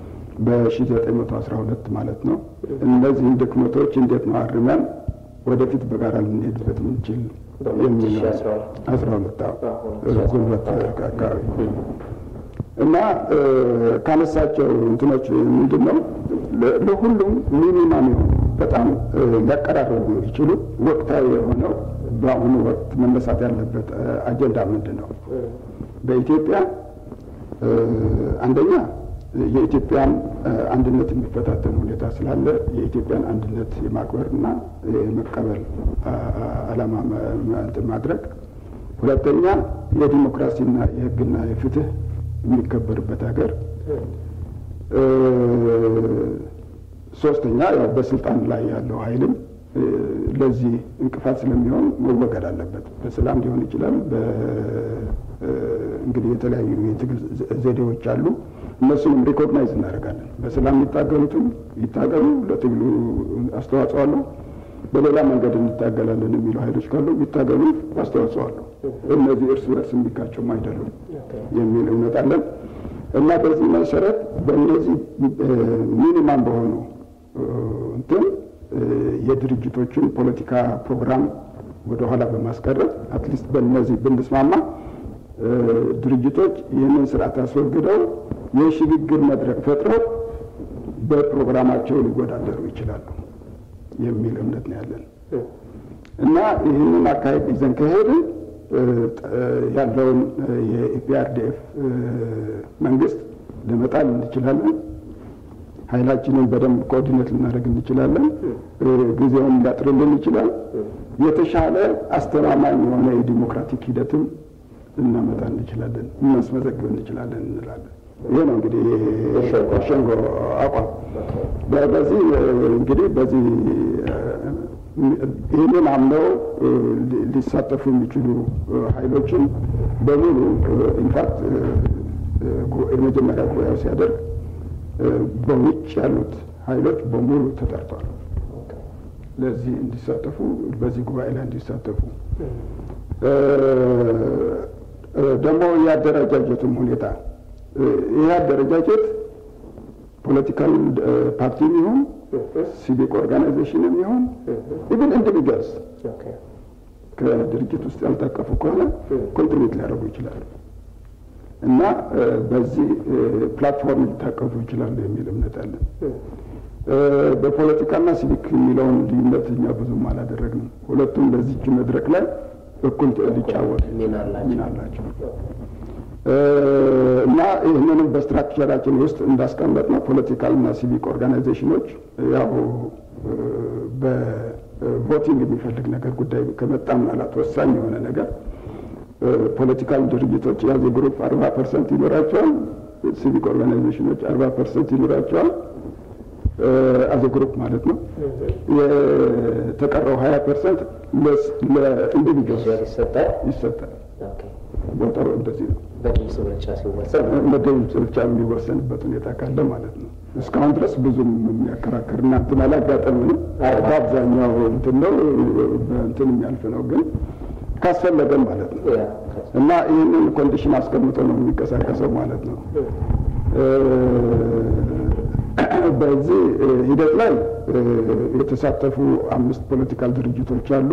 በ1912 ማለት ነው እነዚህን ድክመቶች እንዴት ነው አርመን ወደፊት በጋራ ልንሄድበት ምንችል የሚል አስራ ሁለት ጉልበት አካባቢ እና ካነሳቸው እንትኖች ምንድን ነው ለሁሉም ሚኒማም የሆኑ በጣም ሊያቀራረቡ የሚችሉ ወቅታዊ የሆነው በአሁኑ ወቅት መነሳት ያለበት አጀንዳ ምንድን ነው? በኢትዮጵያ አንደኛ የኢትዮጵያን አንድነት የሚፈታተን ሁኔታ ስላለ የኢትዮጵያን አንድነት የማክበር እና የመቀበል ዓላማ ማድረግ፣ ሁለተኛ የዲሞክራሲና የሕግና የፍትህ የሚከበርበት ሀገር፣ ሶስተኛ ያው በስልጣን ላይ ያለው ኃይልም ለዚህ እንቅፋት ስለሚሆን መወገድ አለበት። በሰላም ሊሆን ይችላል። እንግዲህ የተለያዩ የትግል ዘዴዎች አሉ። እነሱንም ሪኮግናይዝ እናደርጋለን። በሰላም የሚታገሉትም ይታገሉ፣ ለትግሉ አስተዋጽኦ አለው። በሌላ መንገድ እንታገላለን የሚሉ ኃይሎች ካሉ ይታገሉ፣ አስተዋጽኦ አለው። እነዚህ እርስ በርስ የሚጋጩም አይደሉም የሚል እምነት አለን እና በዚህ መሰረት በእነዚህ ሚኒማም በሆኑ እንትን የድርጅቶችን ፖለቲካ ፕሮግራም ወደኋላ በማስቀረት አትሊስት በእነዚህ ብንስማማ ድርጅቶች ይህንን ስርዓት አስወግደው የሽግግር መድረክ ፈጥረው በፕሮግራማቸው ሊወዳደሩ ይችላሉ የሚል እምነት ነው ያለን እና ይህንን አካሄድ ይዘን ከሄድን ያለውን የኢፒአርዲኤፍ መንግስት ለመጣል እንችላለን። ኃይላችንን በደንብ ኮኦርዲኔት ልናደርግ እንችላለን። ጊዜውን ሊያጥርልን ይችላል። የተሻለ አስተማማኝ የሆነ የዲሞክራቲክ ሂደትም ልናመጣ እንችላለን፣ እናስመዘግብ እንችላለን እንላለን። ይሄ ነው እንግዲህ ሸንጎ አቋም። በዚህ እንግዲህ በዚህ ይህንን አምነው ሊሳተፉ የሚችሉ ኃይሎችን በሙሉ ኢንፋክት የመጀመሪያ ጉባኤው ሲያደርግ በውጭ ያሉት ኃይሎች በሙሉ ተጠርቷል። ለዚህ እንዲሳተፉ በዚህ ጉባኤ ላይ እንዲሳተፉ ደግሞ የአደረጃጀቱም ሁኔታ ይህ አደረጃጀት ፖለቲካል ፓርቲም ይሁን ሲቪክ ኦርጋናይዜሽንም ይሁን ኢቭን ኢንዲቪጁዋልስ ከድርጅት ውስጥ ያልታቀፉ ከሆነ ኮንትሪቢዩት ሊያደርጉ ይችላሉ እና በዚህ ፕላትፎርም ሊታቀፉ ይችላሉ የሚል እምነት አለን። በፖለቲካና ሲቪክ የሚለውን ልዩነት እኛ ብዙም አላደረግንም። ሁለቱም በዚች መድረክ ላይ እኩል ሊጫወቱ ሚና አላቸው እና ይህንንም በስትራክቸራችን ውስጥ እንዳስቀመጥ ነው ፖለቲካልና ሲቪክ ኦርጋናይዜሽኖች ያው በቮቲንግ የሚፈልግ ነገር ጉዳይ ከመጣ ምናልባት ወሳኝ የሆነ ነገር ፖለቲካል ድርጅቶች ያዝ ግሩፕ አርባ ፐርሰንት ይኖራቸዋል። ሲቪክ ኦርጋናይዜሽኖች አርባ ፐርሰንት ይኖራቸዋል አዘ ግሩፕ ማለት ነው። የተቀረው ሀያ ፐርሰንት ለኢንዲቪጁዋል ይሰጣል። ይሰጣል። ቦታው እንደዚህ ነው። በድምፅ ብልጫ ሲወሰን በድምፅ ብቻ የሚወሰንበት ሁኔታ ካለ ማለት ነው። እስካሁን ድረስ ብዙም የሚያከራክር እና እንትን አላጋጠምንም። በአብዛኛው እንትን ነው እንትን የሚያልፍ ነው ግን ካስፈለገም ማለት ነው እና ይህንን ኮንዲሽን አስቀምጦ ነው የሚንቀሳቀሰው ማለት ነው። በዚህ ሂደት ላይ የተሳተፉ አምስት ፖለቲካል ድርጅቶች አሉ።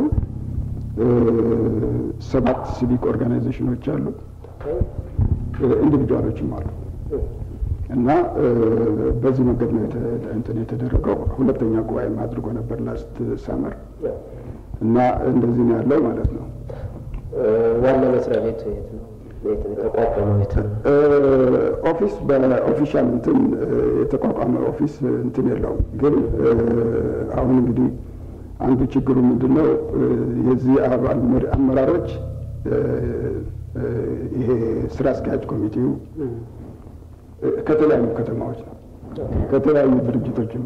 ሰባት ሲቪክ ኦርጋናይዜሽኖች አሉ። ኢንዲቪጁዋሎችም አሉ እና በዚህ መንገድ ነው እንትን የተደረገው። ሁለተኛ ጉባኤም አድርጎ ነበር ላስት ሰመር እና እንደዚህ ነው ያለው ማለት ነው። ዋና መስሪያ ቤቱ የት ነው? የተቋቋመው የት ነው? ኦፊስ በኦፊሻል እንትን የተቋቋመ ኦፊስ እንትን የለውም። ግን አሁን እንግዲህ አንዱ ችግሩ ምንድን ነው? የዚህ አባል አመራሮች ይሄ ስራ አስኪያጅ ኮሚቴው ከተለያዩ ከተማዎች ነው፣ ከተለያዩ ድርጅቶችም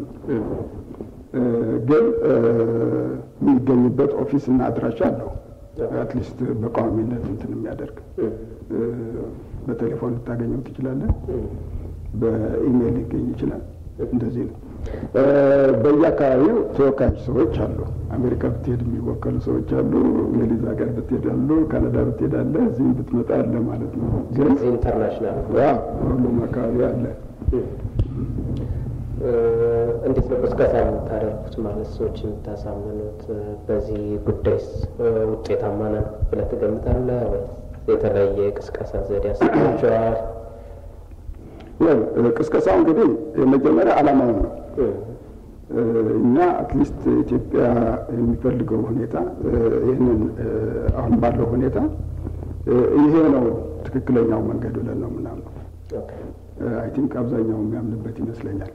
ግን የሚገኝበት ኦፊስ እና አድራሻ አለው። አትሊስት በቋሚነት እንትን የሚያደርግ በቴሌፎን ልታገኘው ትችላለህ። በኢሜይል ሊገኝ ይችላል። እንደዚህ ነው። በየአካባቢው ተወካዮች ሰዎች አሉ። አሜሪካ ብትሄድ የሚወከሉ ሰዎች አሉ። እንግሊዝ ሀገር ብትሄድ አሉ። ካናዳ ብትሄድ አለ። እዚህም ብትመጣ አለ ማለት ነው። ግን እዚህ ኢንተርናሽናል ሁሉም አካባቢ አለ። እንዴት ነው ቅስቀሳ የምታደርጉት? ማለት ሰዎች የምታሳምኑት በዚህ ጉዳይስ ውጤታማ ነን ብለህ ትገምታለህ ወይ? የተለያየ ቅስቀሳ ዘዴ ያስባቸዋል? ቅስቀሳው እንግዲህ የመጀመሪያ ዓላማውን ነው። እኛ አትሊስት ኢትዮጵያ የሚፈልገው ሁኔታ ይህንን አሁን ባለው ሁኔታ ይሄ ነው ትክክለኛው መንገድ ብለን ነው ምናምነው። አይ ቲንክ አብዛኛው የሚያምንበት ይመስለኛል።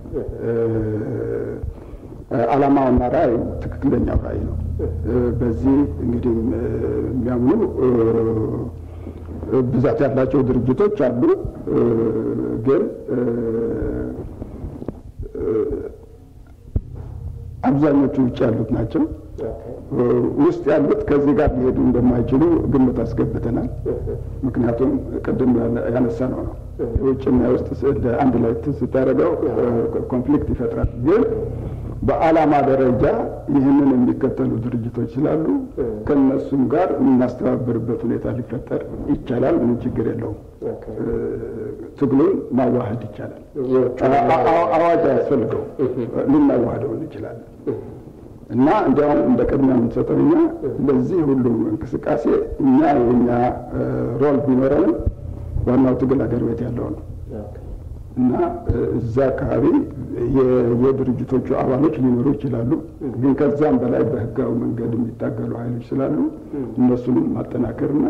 ዓላማውና ራዕዩ ትክክለኛው ራዕይ ነው። በዚህ እንግዲህ የሚያምኑ ብዛት ያላቸው ድርጅቶች አሉ። ግን አብዛኞቹ ውጭ ያሉት ናቸው። ውስጥ ያሉት ከዚህ ጋር ሊሄዱ እንደማይችሉ ግምት አስገብተናል። ምክንያቱም ቅድም ያነሳ ነው ነው የውጭና የውስጥ አንድ ላይ ስታደርገው ኮንፍሊክት ይፈጥራል። ግን በዓላማ ደረጃ ይህንን የሚከተሉ ድርጅቶች ስላሉ ከነሱም ጋር የምናስተባበርበት ሁኔታ ሊፈጠር ይቻላል። ምንም ችግር የለውም። ትግሉን ማዋሃድ ይቻላል። አዋጅ አያስፈልገው፣ ልናዋህደው እንችላለን። እና እንዲያውም እንደ ቅድሚያ የምንሰጠው እኛ ለዚህ ሁሉ እንቅስቃሴ እኛ የኛ ሮል ቢኖረንም ዋናው ትግል ሀገር ቤት ያለው ነው እና እዛ አካባቢ የድርጅቶቹ አባሎች ሊኖሩ ይችላሉ። ግን ከዛም በላይ በህጋዊ መንገድ የሚታገሉ ኃይሎች ስላሉ እነሱንም ማጠናከርና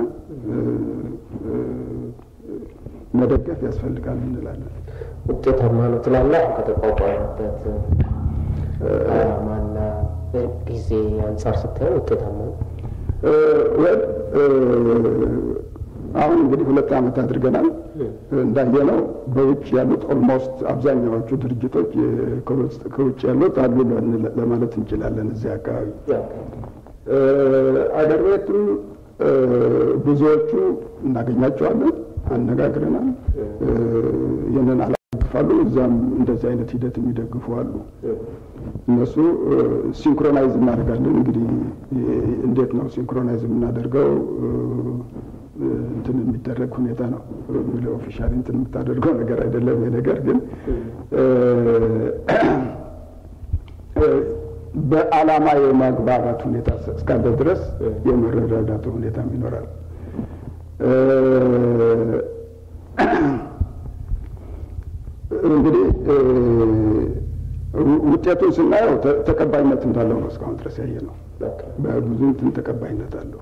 መደገፍ ያስፈልጋል እንላለን። ውጤታማ ነው ትላለህ? ከተቋቋመበት ዓላማና ጊዜ አንጻር ስታየው ውጤታማ ነው? አሁን እንግዲህ ሁለት ዓመት አድርገናል። እንዳየነው በውጭ ያሉት ኦልሞስት አብዛኛዎቹ ድርጅቶች ከውጭ ያሉት አሉ ለማለት እንችላለን። እዚህ አካባቢ አገር ቤትም ብዙዎቹ እናገኛቸዋለን፣ አነጋግረናል። ይህንን አላግፋሉ። እዛም እንደዚህ አይነት ሂደት የሚደግፉ አሉ። እነሱ ሲንክሮናይዝ እናደርጋለን። እንግዲህ እንዴት ነው ሲንክሮናይዝ የምናደርገው? እንትን የሚደረግ ሁኔታ ነው። ኦፊሻሊ እንትን የምታደርገው ነገር አይደለም። ይሄ ነገር ግን በዓላማ የማግባባት ሁኔታ እስካለ ድረስ የመረዳዳቱ ሁኔታም ይኖራል። እንግዲህ ውጤቱን ስናየው ተቀባይነት እንዳለው ነው እስካሁን ድረስ ያየ ነው። በብዙ እንትን ተቀባይነት አለው።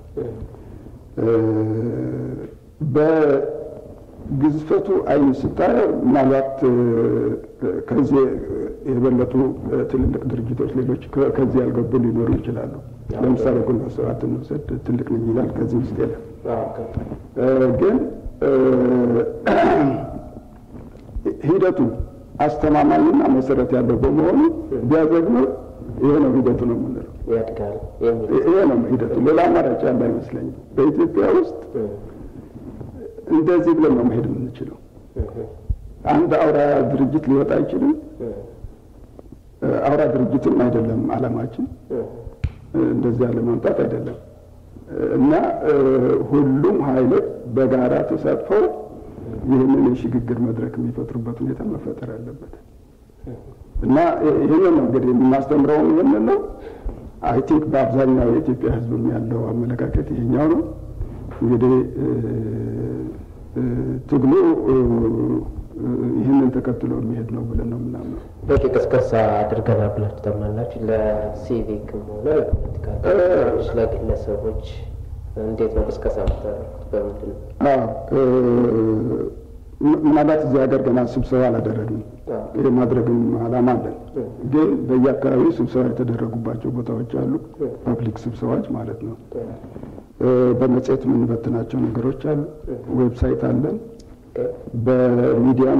በግዝፈቱ አይን ስታየው ምናልባት ከዚህ የበለጡ ትልልቅ ድርጅቶች ሌሎች ከዚህ ያልገቡ ሊኖሩ ይችላሉ። ለምሳሌ ግንቦት ሰባት እንውሰድ፣ ትልቅ ነኝ ይላል። ከዚህ ውስጥ የለም። ግን ሂደቱ አስተማማኝና መሰረት ያለው በመሆኑ ቢያዘግነው ይሄ ነው ሂደቱ ነው የምንለው። ያድጋል የሚል ይሄ ነው ሂደቱ። ሌላ አማራጭ ያለ አይመስለኝም። በኢትዮጵያ ውስጥ እንደዚህ ብለን ነው መሄድ የምንችለው። አንድ አውራ ድርጅት ሊወጣ አይችልም። አውራ ድርጅትም አይደለም አላማችን፣ እንደዚያ ለማምጣት አይደለም እና ሁሉም ኃይሎች በጋራ ተሳትፈው ይህንን የሽግግር መድረክ የሚፈጥሩበት ሁኔታ መፈጠር አለበት እና ይህንን ነው እንግዲህ የምናስተምረውም ይህንን ነው። አይ ቲንክ በአብዛኛው የኢትዮጵያ ሕዝብም ያለው አመለካከት ይሄኛው ነው። እንግዲህ ትግሉ ይህንን ተከትሎ የሚሄድ ነው ብለን ነው የምናምነው። በቂ ቅስቀሳ አድርገናል ብላችሁ ታምናላችሁ? ለሲቪክም ሆነ ለፖለቲካ ፓርቲዎች፣ ለግለሰቦች እንዴት ነው ቅስቀሳ የምታደርጉት? በምንድን ነው? ምናልባት እዚህ ሀገር ገና ስብሰባ አላደረግንም። ይህ ማድረግም አላማ አለን። ግን በየአካባቢው ስብሰባ የተደረጉባቸው ቦታዎች አሉ። ፐብሊክ ስብሰባዎች ማለት ነው። በመጽሔት የምንበትናቸው ነገሮች አሉ። ዌብሳይት አለን። በሚዲያም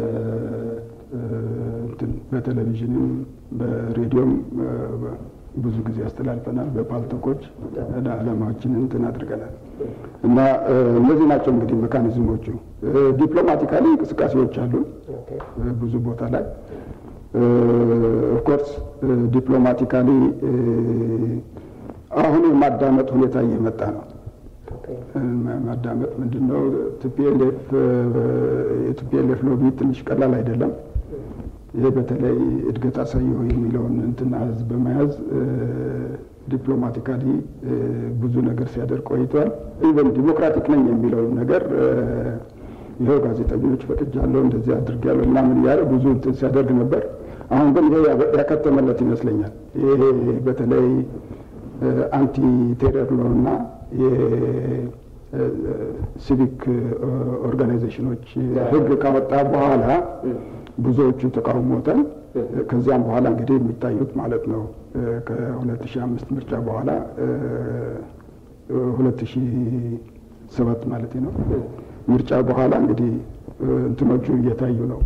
በቴሌቪዥንም በሬዲዮም ብዙ ጊዜ ያስተላልፈናል። በፓልቶኮች ዓላማዎችን እንትን አድርገናል እና እነዚህ ናቸው እንግዲህ ሜካኒዝሞቹ። ዲፕሎማቲካሊ እንቅስቃሴዎች አሉ ብዙ ቦታ ላይ ኦፍኮርስ ዲፕሎማቲካሊ አሁን የማዳመጥ ሁኔታ እየመጣ ነው። ማዳመጥ ምንድን ነው? የቲፒኤልኤፍ ሎቢ ትንሽ ቀላል አይደለም። ይሄ በተለይ እድገት አሳየው የሚለውን እንትና ህዝብ በመያዝ ዲፕሎማቲካሊ ብዙ ነገር ሲያደርግ ቆይቷል። ኢቨን ዲሞክራቲክ ነኝ የሚለውን ነገር ይኸው ጋዜጠኞች ፈቅጃለሁ እንደዚህ አድርጌያለሁ ምናምን እያለ ብዙ እንትን ሲያደርግ ነበር። አሁን ግን ይሄ ያከተመለት ይመስለኛል። ይሄ በተለይ አንቲ ቴረር ሎ እና የሲቪክ ኦርጋናይዜሽኖች ህግ ካወጣ በኋላ ብዙዎቹ ተቃውሞታል። ከዚያም በኋላ እንግዲህ የሚታዩት ማለት ነው ከሁለት ሺህ አምስት ምርጫ በኋላ ሁለት ሺህ ሰባት ማለት ነው ምርጫ በኋላ እንግዲህ እንትኖቹ እየታዩ ነው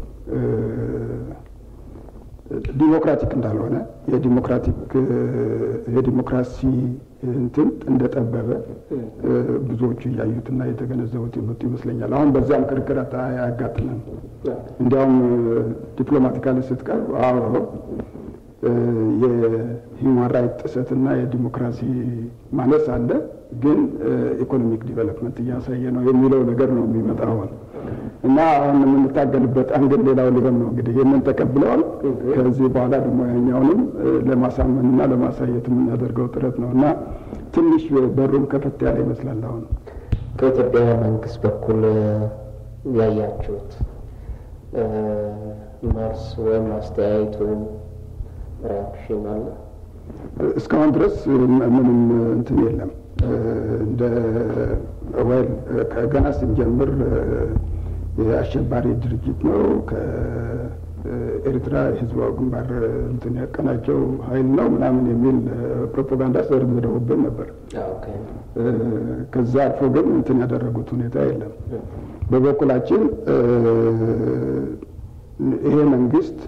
ዲሞክራቲክ እንዳልሆነ የዲሞክራቲክ የዲሞክራሲ እንትን እንደጠበበ ብዙዎቹ እያዩትና የተገነዘቡት የመጡ ይመስለኛል። አሁን በዚያም ክርክር አያጋጥምም። እንዲያውም ዲፕሎማቲካሊ ስትቀርብ አዎ የሂውማን ራይት ጥሰትና የዲሞክራሲ ማነስ አለ፣ ግን ኢኮኖሚክ ዲቨሎፕመንት እያሳየ ነው የሚለው ነገር ነው የሚመጣ አሁን እና አሁን የምንታገልበት አንግል ሌላው ሊሆን ነው እንግዲህ ይህንን ተቀብለዋል። ከዚህ በኋላ ደግሞ ያኛውንም ለማሳመንና ለማሳየት የምናደርገው ጥረት ነው እና ትንሽ በሩም ከፈት ያለ ይመስላል። አሁን ከኢትዮጵያ መንግስት በኩል ያያችሁት መልስ ወይም አስተያየት ወይም ሪያክሽን አለ? እስካሁን ድረስ ምንም እንትን የለም። እንደ ወይል ከገና ስንጀምር የአሸባሪ ድርጅት ነው ከኤርትራ የህዝባዊ ግንባር እንትን ያቀናቸው ኃይል ነው ምናምን የሚል ፕሮፓጋንዳ ዘርግደውብን ነበር። ከዛ አልፎ ግን እንትን ያደረጉት ሁኔታ የለም። በበኩላችን ይሄ መንግስት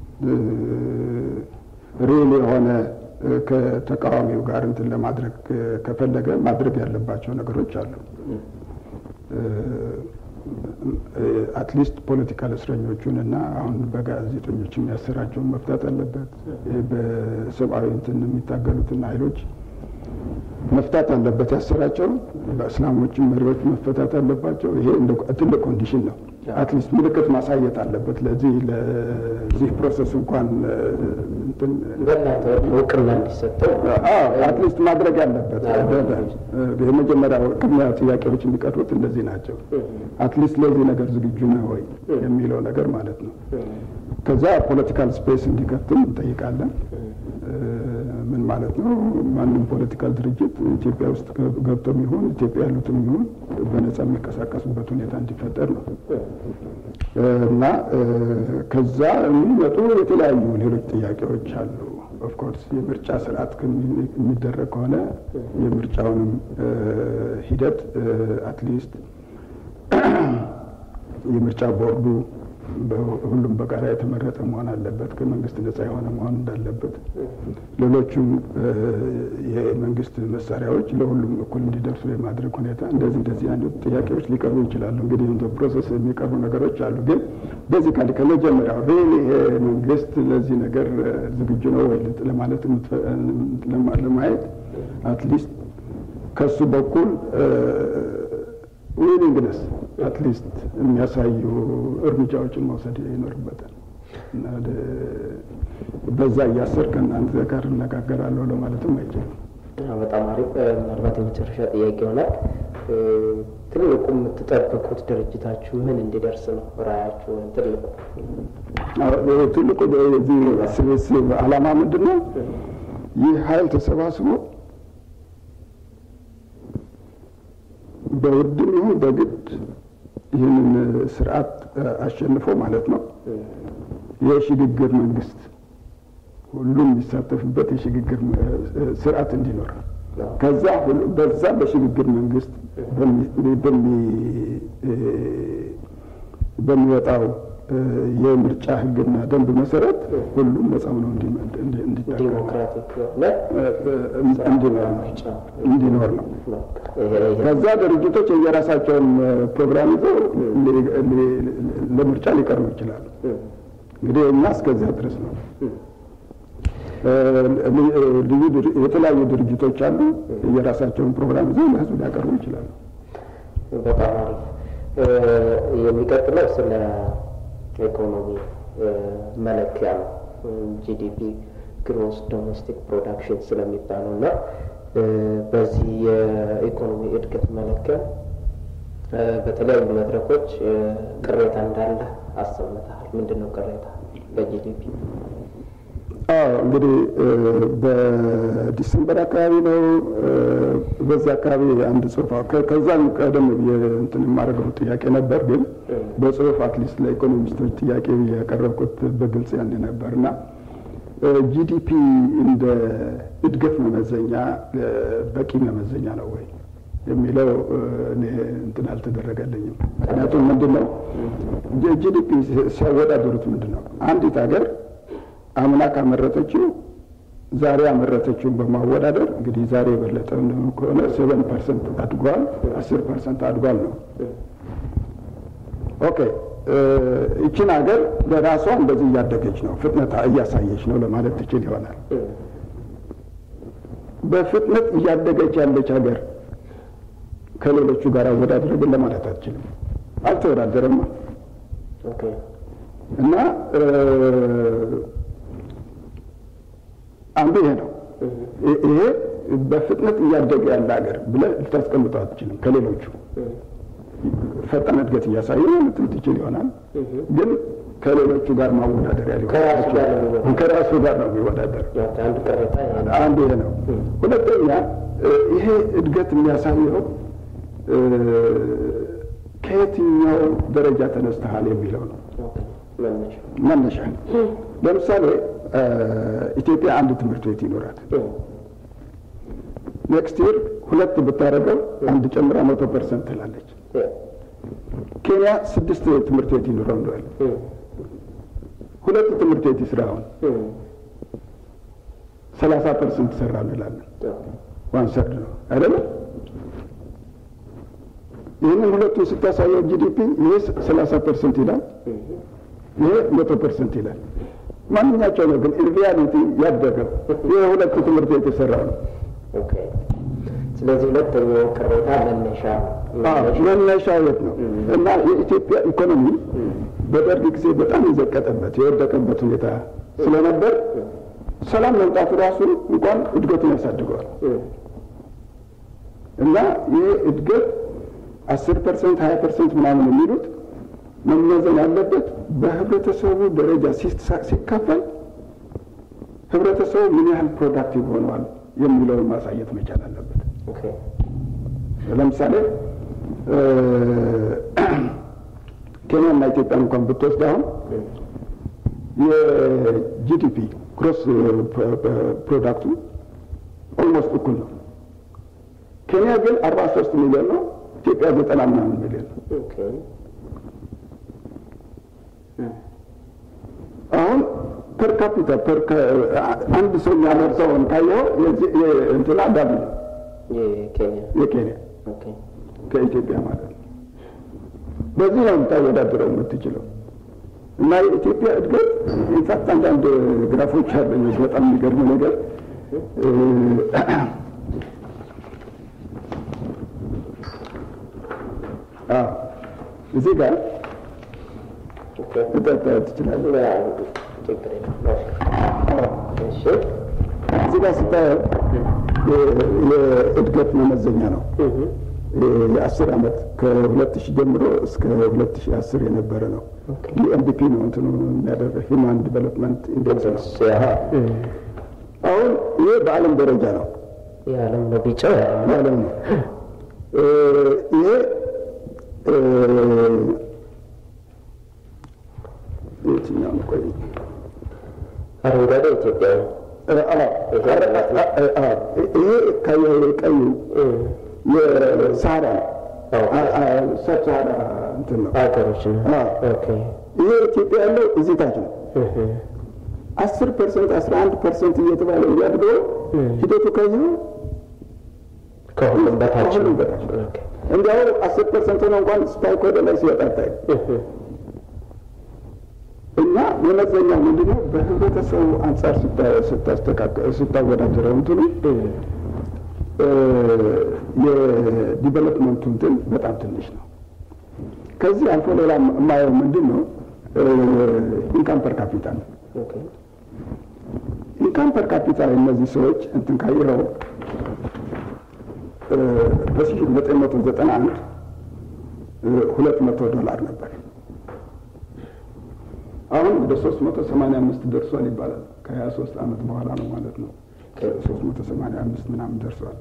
ሪል የሆነ ከተቃዋሚው ጋር እንትን ለማድረግ ከፈለገ ማድረግ ያለባቸው ነገሮች አሉ። አትሊስት ፖለቲካል እስረኞቹን እና አሁን በጋዜጠኞች የሚያሰራቸውን መፍታት አለበት። በሰብአዊ እንትን የሚታገሉትን ኃይሎች መፍታት አለበት። ያሰራቸው በእስላሞችን መሪዎች መፈታት አለባቸው። ይሄ ትልቅ ኮንዲሽን ነው። አትሊስት ምልክት ማሳየት አለበት። ለዚህ ለዚህ ፕሮሰስ እንኳን በእናንተ እውቅና እንዲሰጠው አትሊስት ማድረግ ያለበት የመጀመሪያ ቅድሚያ ጥያቄዎች የሚቀርቡት እንደዚህ ናቸው። አትሊስት ለዚህ ነገር ዝግጁ ነህ ወይ የሚለው ነገር ማለት ነው። ከዛ ፖለቲካል ስፔስ እንዲከፍትም እንጠይቃለን። ምን ማለት ነው? ማንም ፖለቲካል ድርጅት ኢትዮጵያ ውስጥ ገብቶም ይሁን ኢትዮጵያ ያሉትም ይሁን በነጻ የሚንቀሳቀሱበት ሁኔታ እንዲፈጠር ነው እና ከዛ የሚመጡ የተለያዩ ሌሎች ጥያቄዎች አሉ። ኦፍኮርስ የምርጫ ስርዓት የሚደረግ ከሆነ የምርጫውንም ሂደት አትሊስት የምርጫ ቦርዱ ሁሉም በጋራ የተመረጠ መሆን አለበት፣ ከመንግስት ነጻ የሆነ መሆን እንዳለበት፣ ሌሎቹም የመንግስት መሳሪያዎች ለሁሉም እኩል እንዲደርሱ የማድረግ ሁኔታ እንደዚህ እንደዚህ አይነት ጥያቄዎች ሊቀርቡ ይችላሉ። እንግዲህ እንደ ፕሮሰስ የሚቀርቡ ነገሮች አሉ። ግን በዚህ ካል ከመጀመሪያው ሪሊ ይሄ መንግስት ለዚህ ነገር ዝግጁ ነው ወይ ለማለት ለማየት አትሊስት ከሱ በኩል ዊሊንግነስ አትሊስት የሚያሳዩ እርምጃዎችን መውሰድ ይኖርበታል። እና በዛ እያሰር ከእናንተ ጋር እነጋገራለሁ ለማለትም አይችልም። በጣም አሪፍ። ምናልባት የመጨረሻ ጥያቄ ይሆናል። ትልቁ የምትጠብቁት ድርጅታችሁ ምን እንዲደርስ ነው? ራያችሁ ወይም ትልቁ ትልቁ የዚህ ስብስብ ዓላማ ምንድን ነው? ይህ ኃይል ተሰባስቦ በውድም ይሁን በግድ ይህንን ስርዓት አሸንፎ ማለት ነው የሽግግር መንግስት ሁሉም የሚሳተፍበት የሽግግር ስርዓት እንዲኖር ከዛ በዛ በሽግግር መንግስት በሚወጣው የምርጫ ሕግና ደንብ መሰረት ሁሉም ነጻ ሆነው እንዲኖር ነው። ከዛ ድርጅቶች የየራሳቸውን ፕሮግራም ይዘው ለምርጫ ሊቀርቡ ይችላሉ። እንግዲህ እኛ እስከዚያ ድረስ ነው። የተለያዩ ድርጅቶች አሉ። የራሳቸውን ፕሮግራም ይዘው ለህዝብ ሊያቀርቡ ይችላሉ። በጣም አሪፍ። የሚቀጥለው ስለ ኢኮኖሚ መለኪያ ነው። ጂዲፒ ግሮስ ዶሜስቲክ ፕሮዳክሽን ስለሚባለው እና በዚህ የኢኮኖሚ እድገት መለኪያ በተለያዩ መድረኮች ቅሬታ እንዳለ አሰምተሃል። ምንድን ነው ቅሬታ በጂዲፒ? አዎ እንግዲህ በዲሰምበር አካባቢ ነው። በዚህ አካባቢ አንድ ጽሁፍ ከዛም ቀደም እንትን የማደርገው ጥያቄ ነበር፣ ግን በጽሁፍ አትሊስት ለኢኮኖሚስቶች ጥያቄ ያቀረብኩት በግልጽ ያን ነበር እና ጂዲፒ እንደ እድገት መመዘኛ በቂ መመዘኛ ነው ወይ የሚለው እኔ እንትን አልተደረገልኝም። ምክንያቱም ምንድን ነው ጂዲፒ ሲያወዳደሩት ምንድን ነው አንዲት ሀገር አምና ካመረተችው ዛሬ ያመረተችውን በማወዳደር እንግዲህ ዛሬ የበለጠ ከሆነ ሴቨን ፐርሰንት አድጓል፣ አስር ፐርሰንት አድጓል ነው። ኦኬ ይችን ሀገር ለራሷ እንደዚህ እያደገች ነው፣ ፍጥነት እያሳየች ነው ለማለት ትችል ይሆናል። በፍጥነት እያደገች ያለች ሀገር ከሌሎቹ ጋር አወዳደር ግን ለማለት አትችልም። አልተወዳደረማ እና አንዱ ይሄ ነው። ይሄ በፍጥነት እያደገ ያለ ሀገር ብለህ ልታስቀምጠው አትችልም። ከሌሎቹ ፈጣን እድገት እያሳየ ልትል ትችል ይሆናል፣ ግን ከሌሎቹ ጋር ማወዳደሪያ ሊሆን ከራሱ ጋር ነው የሚወዳደር። አንዱ ይሄ ነው። ሁለተኛ ይሄ እድገት የሚያሳየው ከየትኛው ደረጃ ተነስተሃል የሚለው ነው መነሻ። ለምሳሌ ኢትዮጵያ አንድ ትምህርት ቤት ይኖራል። ኔክስት ይር ሁለት ብታደርገው አንድ ጨምራ መቶ ፐርሰንት ትላለች። ኬንያ ስድስት ትምህርት ቤት ይኖረው እንደዋል ሁለት ትምህርት ቤት ይስራ አሁን ሰላሳ ፐርሰንት ሰራ እንላለን። ዋን ሰርድ ነው አይደለም? ይህንን ሁለቱን ስታሳየው ጂዲፒ ይሄ ሰላሳ ፐርሰንት ይላል፣ ይሄ መቶ ፐርሰንት ይላል። ማንኛቸው ነው ግን ሪያሊቲ ያደገው ይህ ሁለቱ ትምህርት ቤት የሰራው ነው። ስለዚህ ሁለተኛው ቅሬታ መነሻ መነሻ የት ነው እና የኢትዮጵያ ኢኮኖሚ በደርግ ጊዜ በጣም የዘቀጠበት የወደቀበት ሁኔታ ስለነበር ሰላም መምጣቱ ራሱ እንኳን እድገቱን ያሳድገዋል እና ይህ እድገት አስር ፐርሰንት ሀያ ፐርሰንት ምናምን የሚሉት መመዘን ያለበት በህብረተሰቡ ደረጃ ሲካፈል ህብረተሰቡ ምን ያህል ፕሮዳክቲቭ ሆነዋል የሚለውን ማሳየት መቻል አለበት። ለምሳሌ ኬንያና ኢትዮጵያን እንኳን ብትወስድ አሁን የጂዲፒ ግሮስ ፕሮዳክቱ ኦልሞስት እኩል ነው። ኬንያ ግን አርባ ሶስት ሚሊዮን ነው። ኢትዮጵያ ዘጠና ምናምን ሚሊዮን ነው። ፐር ካፒታ ፐር አንድ ሰው የሚያመርተውን ካየው እንትና ዳብ የኬንያ የኬንያ ኦኬ ከኢትዮጵያ ማለት ነው። በዚህ ነው የምታወዳድረው የምትችለው። እና የኢትዮጵያ እድገት ኢንፋክት አንዳንድ ግራፎች አለኝ በጣም የሚገርም ነገር እዚህ ጋር ኦኬ ልጠጣ ትችላለህ። ችግር የለም እሺ እዚህ ጋር ስታየው የእድገት መመዘኛ ነው። እህ የአስር ዓመት ከሁለት ሺህ ጀምሮ እስከ ሁለት ሺህ አስር የነበረ ነው። ኦኬ ዩኤንዲፒ ነው እንትኑ የሚያደርገው ሂውማን ዲቨሎፕመንት ኢንዴክስ ነው። ያ አሁን ይሄ በዓለም ደረጃ ነው የዓለም ነው ቢጫው የዓለም ነው ማለት ነው። እ ይሄ እ የትኛው ነው? ቆይ አረንጓዴ ኢትዮጵያ ነው እ አ- አ- አ- አ- ይሄ ካየኸው ቀዩ የሳህራ ነው። አዎ። አ- አ- ሰብ ሳህራ እንትን ነው። ሀገሮች ነው አዎ። ኦኬ ይሄ ኢትዮጵያ ያለው እዚህ ታች ነው። እህ አስር ፐርሰንት አስራ አንድ ፐርሰንት እየተባለ እያድገው ሂደቱ ካየኸው ከሁሉም በታች ነው ከሁሉም በታች ነው። ኦኬ እንዲያው አስር ፐርሰንት ሆነ እንኳን ስፓይክ ወደ ላይ ሲወጣ ታይ እህ እና መመዘኛው ምንድነው? በህብረተሰቡ አንጻር ስታ- ስታስተካከ- ስታወዳደረው እንትኑ እ የዲቨሎፕመንቱ እንትን በጣም ትንሽ ነው። ከዚህ አልፎ ሌላ የማየው ምንድን ነው? ኢንካም ፐር ካፒታ ነው። ኦኬ ኢንካም ፐር ካፒታ እነዚህ ሰዎች እንትን ካየኸው በሺህ ዘጠኝ መቶ ዘጠና አንድ ሁለት መቶ ዶላር ነበር። አሁን ወደ ሶስት መቶ ሰማንያ አምስት ደርሷል ይባላል። ከሀያ ሶስት ዓመት በኋላ ነው ማለት ነው። ሶስት መቶ ሰማንያ አምስት ምናምን ደርሷል።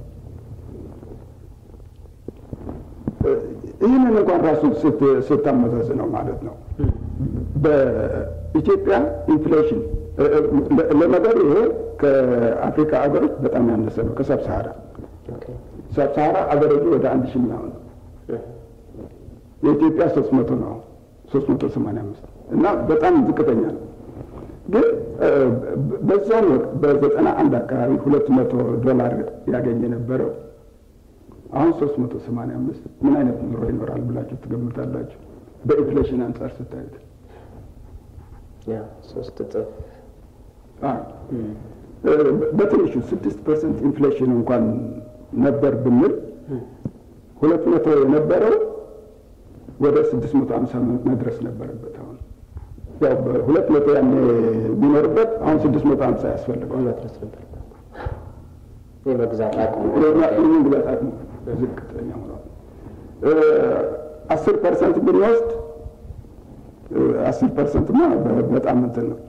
ይህንን እንኳን ራሱ ስት- ስታመዛዝነው ማለት ነው በኢትዮጵያ ኢንፍሌሽን ለነገሩ ይሄ ከአፍሪካ ሀገሮች በጣም ያነሰ ነው። ከሰብ ሰሃራ ኦኬ ሰብ ሰሃራ አገረጁ ወደ አንድ ሺህ ምናምን ነው። የኢትዮጵያ ሶስት መቶ ነው ሶስት መቶ ሰማንያ አምስት እና በጣም ዝቅተኛ ነው። ግን እ፣ በዛም ወቅት በዘጠና አንድ አካባቢ ሁለት መቶ ዶላር ያገኝ የነበረው አሁን ሶስት መቶ ሰማንያ አምስት ምን አይነት ኑሮ ይኖራል ብላችሁ ትገምታላችሁ? በኢንፍሌሽን አንጻር ስታዩት ያ ሶስት እጥፍ አዎ። እ፣ በትንሹ ስድስት ፐርሰንት ኢንፍሌሽን እንኳን ነበር ብንል ሁለት መቶ የነበረው ወደ ስድስት መቶ ሀምሳ መድረስ ነበረበት። አሁን ያው በሁለት መቶ ያኔ ቢኖርበት አሁን ስድስት መቶ ሀምሳ ያስፈልገዋል። መድረስ ነበር የመግዛት አቅሙ ይህን ግዛት አቅሙ ዝቅተኛ ሆኗል። አስር ፐርሰንት ብንወስድ አስር ፐርሰንት ማ በጣም እንትን ነው።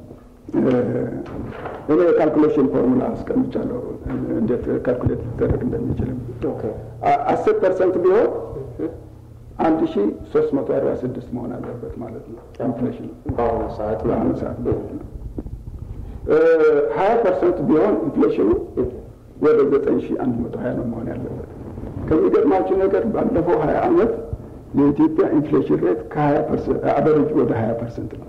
እኔ የካልኩሌሽን ፎርሙላ አስቀምጫለሁ እንዴት ካልኩሌት ሊደረግ እንደሚችልም ኦኬ አስር ፐርሰንት ቢሆን አንድ ሺ ሶስት መቶ አርባ ስድስት መሆን አለበት ማለት ነው ኢንፍሌሽን በአሁኑ ሰዓት በአሁኑ ሰዓት ማለት ነው። ሀያ ፐርሰንት ቢሆን ኢንፍሌሽኑ ወደ ዘጠኝ ሺ አንድ መቶ ሀያ ነው መሆን ያለበት። ከሚገርማችሁ ነገር ባለፈው ሀያ አመት የኢትዮጵያ ኢንፍሌሽን ሬት ከሀያ ፐርሰንት አቨሬጅ ወደ ሀያ ፐርሰንት ነው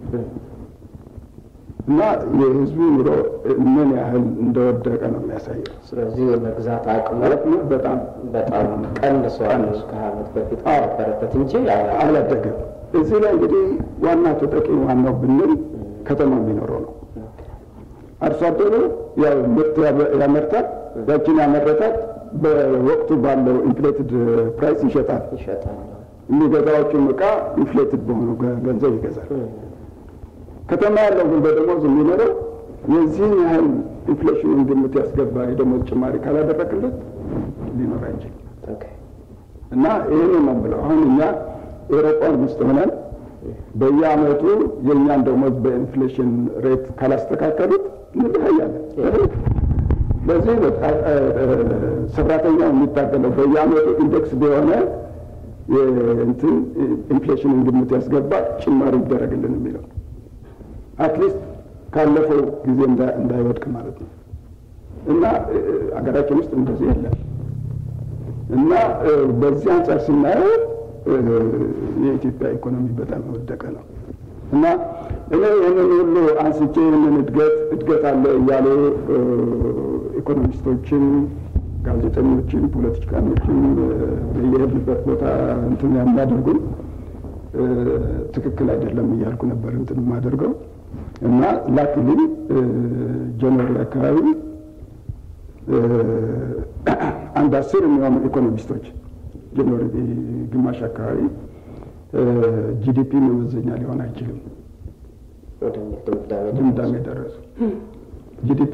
እና የህዝቡ ኑሮ ምን ያህል እንደወደቀ ነው የሚያሳየው። ስለዚህ የመግዛት አቅሙ አቅሙ በጣም በጣም ቀንሷል ቀንሷል። ከሀያ ዓመት በፊት አዎ። ከነበረበት እንጂ አላደገም። እዚህ ላይ እንግዲህ ዋና ተጠቂ ዋናው ብንል ከተማ የሚኖረው ነው። አርሶ አደሩ ያው ምርት ያመ- ያመርታል። ያችን ያመረታት በወቅቱ ባለው ኢንፍሌትድ ፕራይስ ይሸጣል። ይሸጣል። የሚገዛዎቹም እቃ ኢንፍሌትድ በሆነው ገ- ገንዘብ ይገዛል። ከተማ ያለው ግን በደሞዝ የሚኖረው የዚህን ያህል ኢንፍሌሽኑን ግምት ያስገባ የደሞዝ ጭማሪ ካላደረግለት ሊኖር አይችልም። ኦኬ እና ይህን ነው ብለው አሁን እኛ ኤሮፓን ውስጥ ሆነን በየአመቱ የእኛን ደሞዝ በኢንፍሌሽን ሬት ካላስተካከሉት እንለያያለን። ለዚህ በቃ እ፣ እ፣ ሰራተኛው የሚታገለው በየአመቱ ኢንዴክስ በሆነ እንትን ኢንፍሌሽንን ግምት ያስገባ ጭማሪ ይደረግልን የሚለው አትሊስት ካለፈው ጊዜ እንዳ- እንዳይወድቅ ማለት ነው። እና እ፣ እ፣ አገራችን ውስጥ እንደዚህ የለም። እና እ፣ በዚህ አንጻር ስናየው እ፣ የኢትዮጵያ ኢኮኖሚ በጣም የወደቀ ነው። እና እኔ ይህንን ሁሉ አንስቼ ይህንን እድገት እድገት አለ እያሉ ኢኮኖሚስቶችን፣ ጋዜጠኞችን፣ ፖለቲካኖችን የሄድንበት ቦታ እንትን የሚያደርጉን ትክክል አይደለም እያልኩ ነበር እንትን የማደርገው እና ላክልኝ ጃንዋሪ አካባቢ አንድ አስር የሚሆኑ ኢኮኖሚስቶች ጃንዋሪ ግማሽ አካባቢ ጂዲፒ መመዘኛ ሊሆን አይችልም ድምዳሜ ደረሱ። ጂዲፒ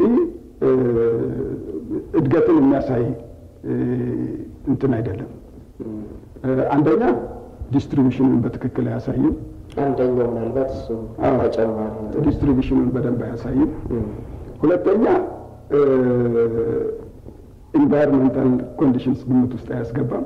እድገትን የሚያሳይ እንትን አይደለም። አንደኛ ዲስትሪቢሽኑን በትክክል አያሳይም። አንደኛው ምናልባት እሱ ተጨማሪ ዲስትሪቢሽኑን በደንብ አያሳይም። ሁለተኛ ኢንቫይሮንመንታል ኮንዲሽንስ ግምት ውስጥ አያስገባም።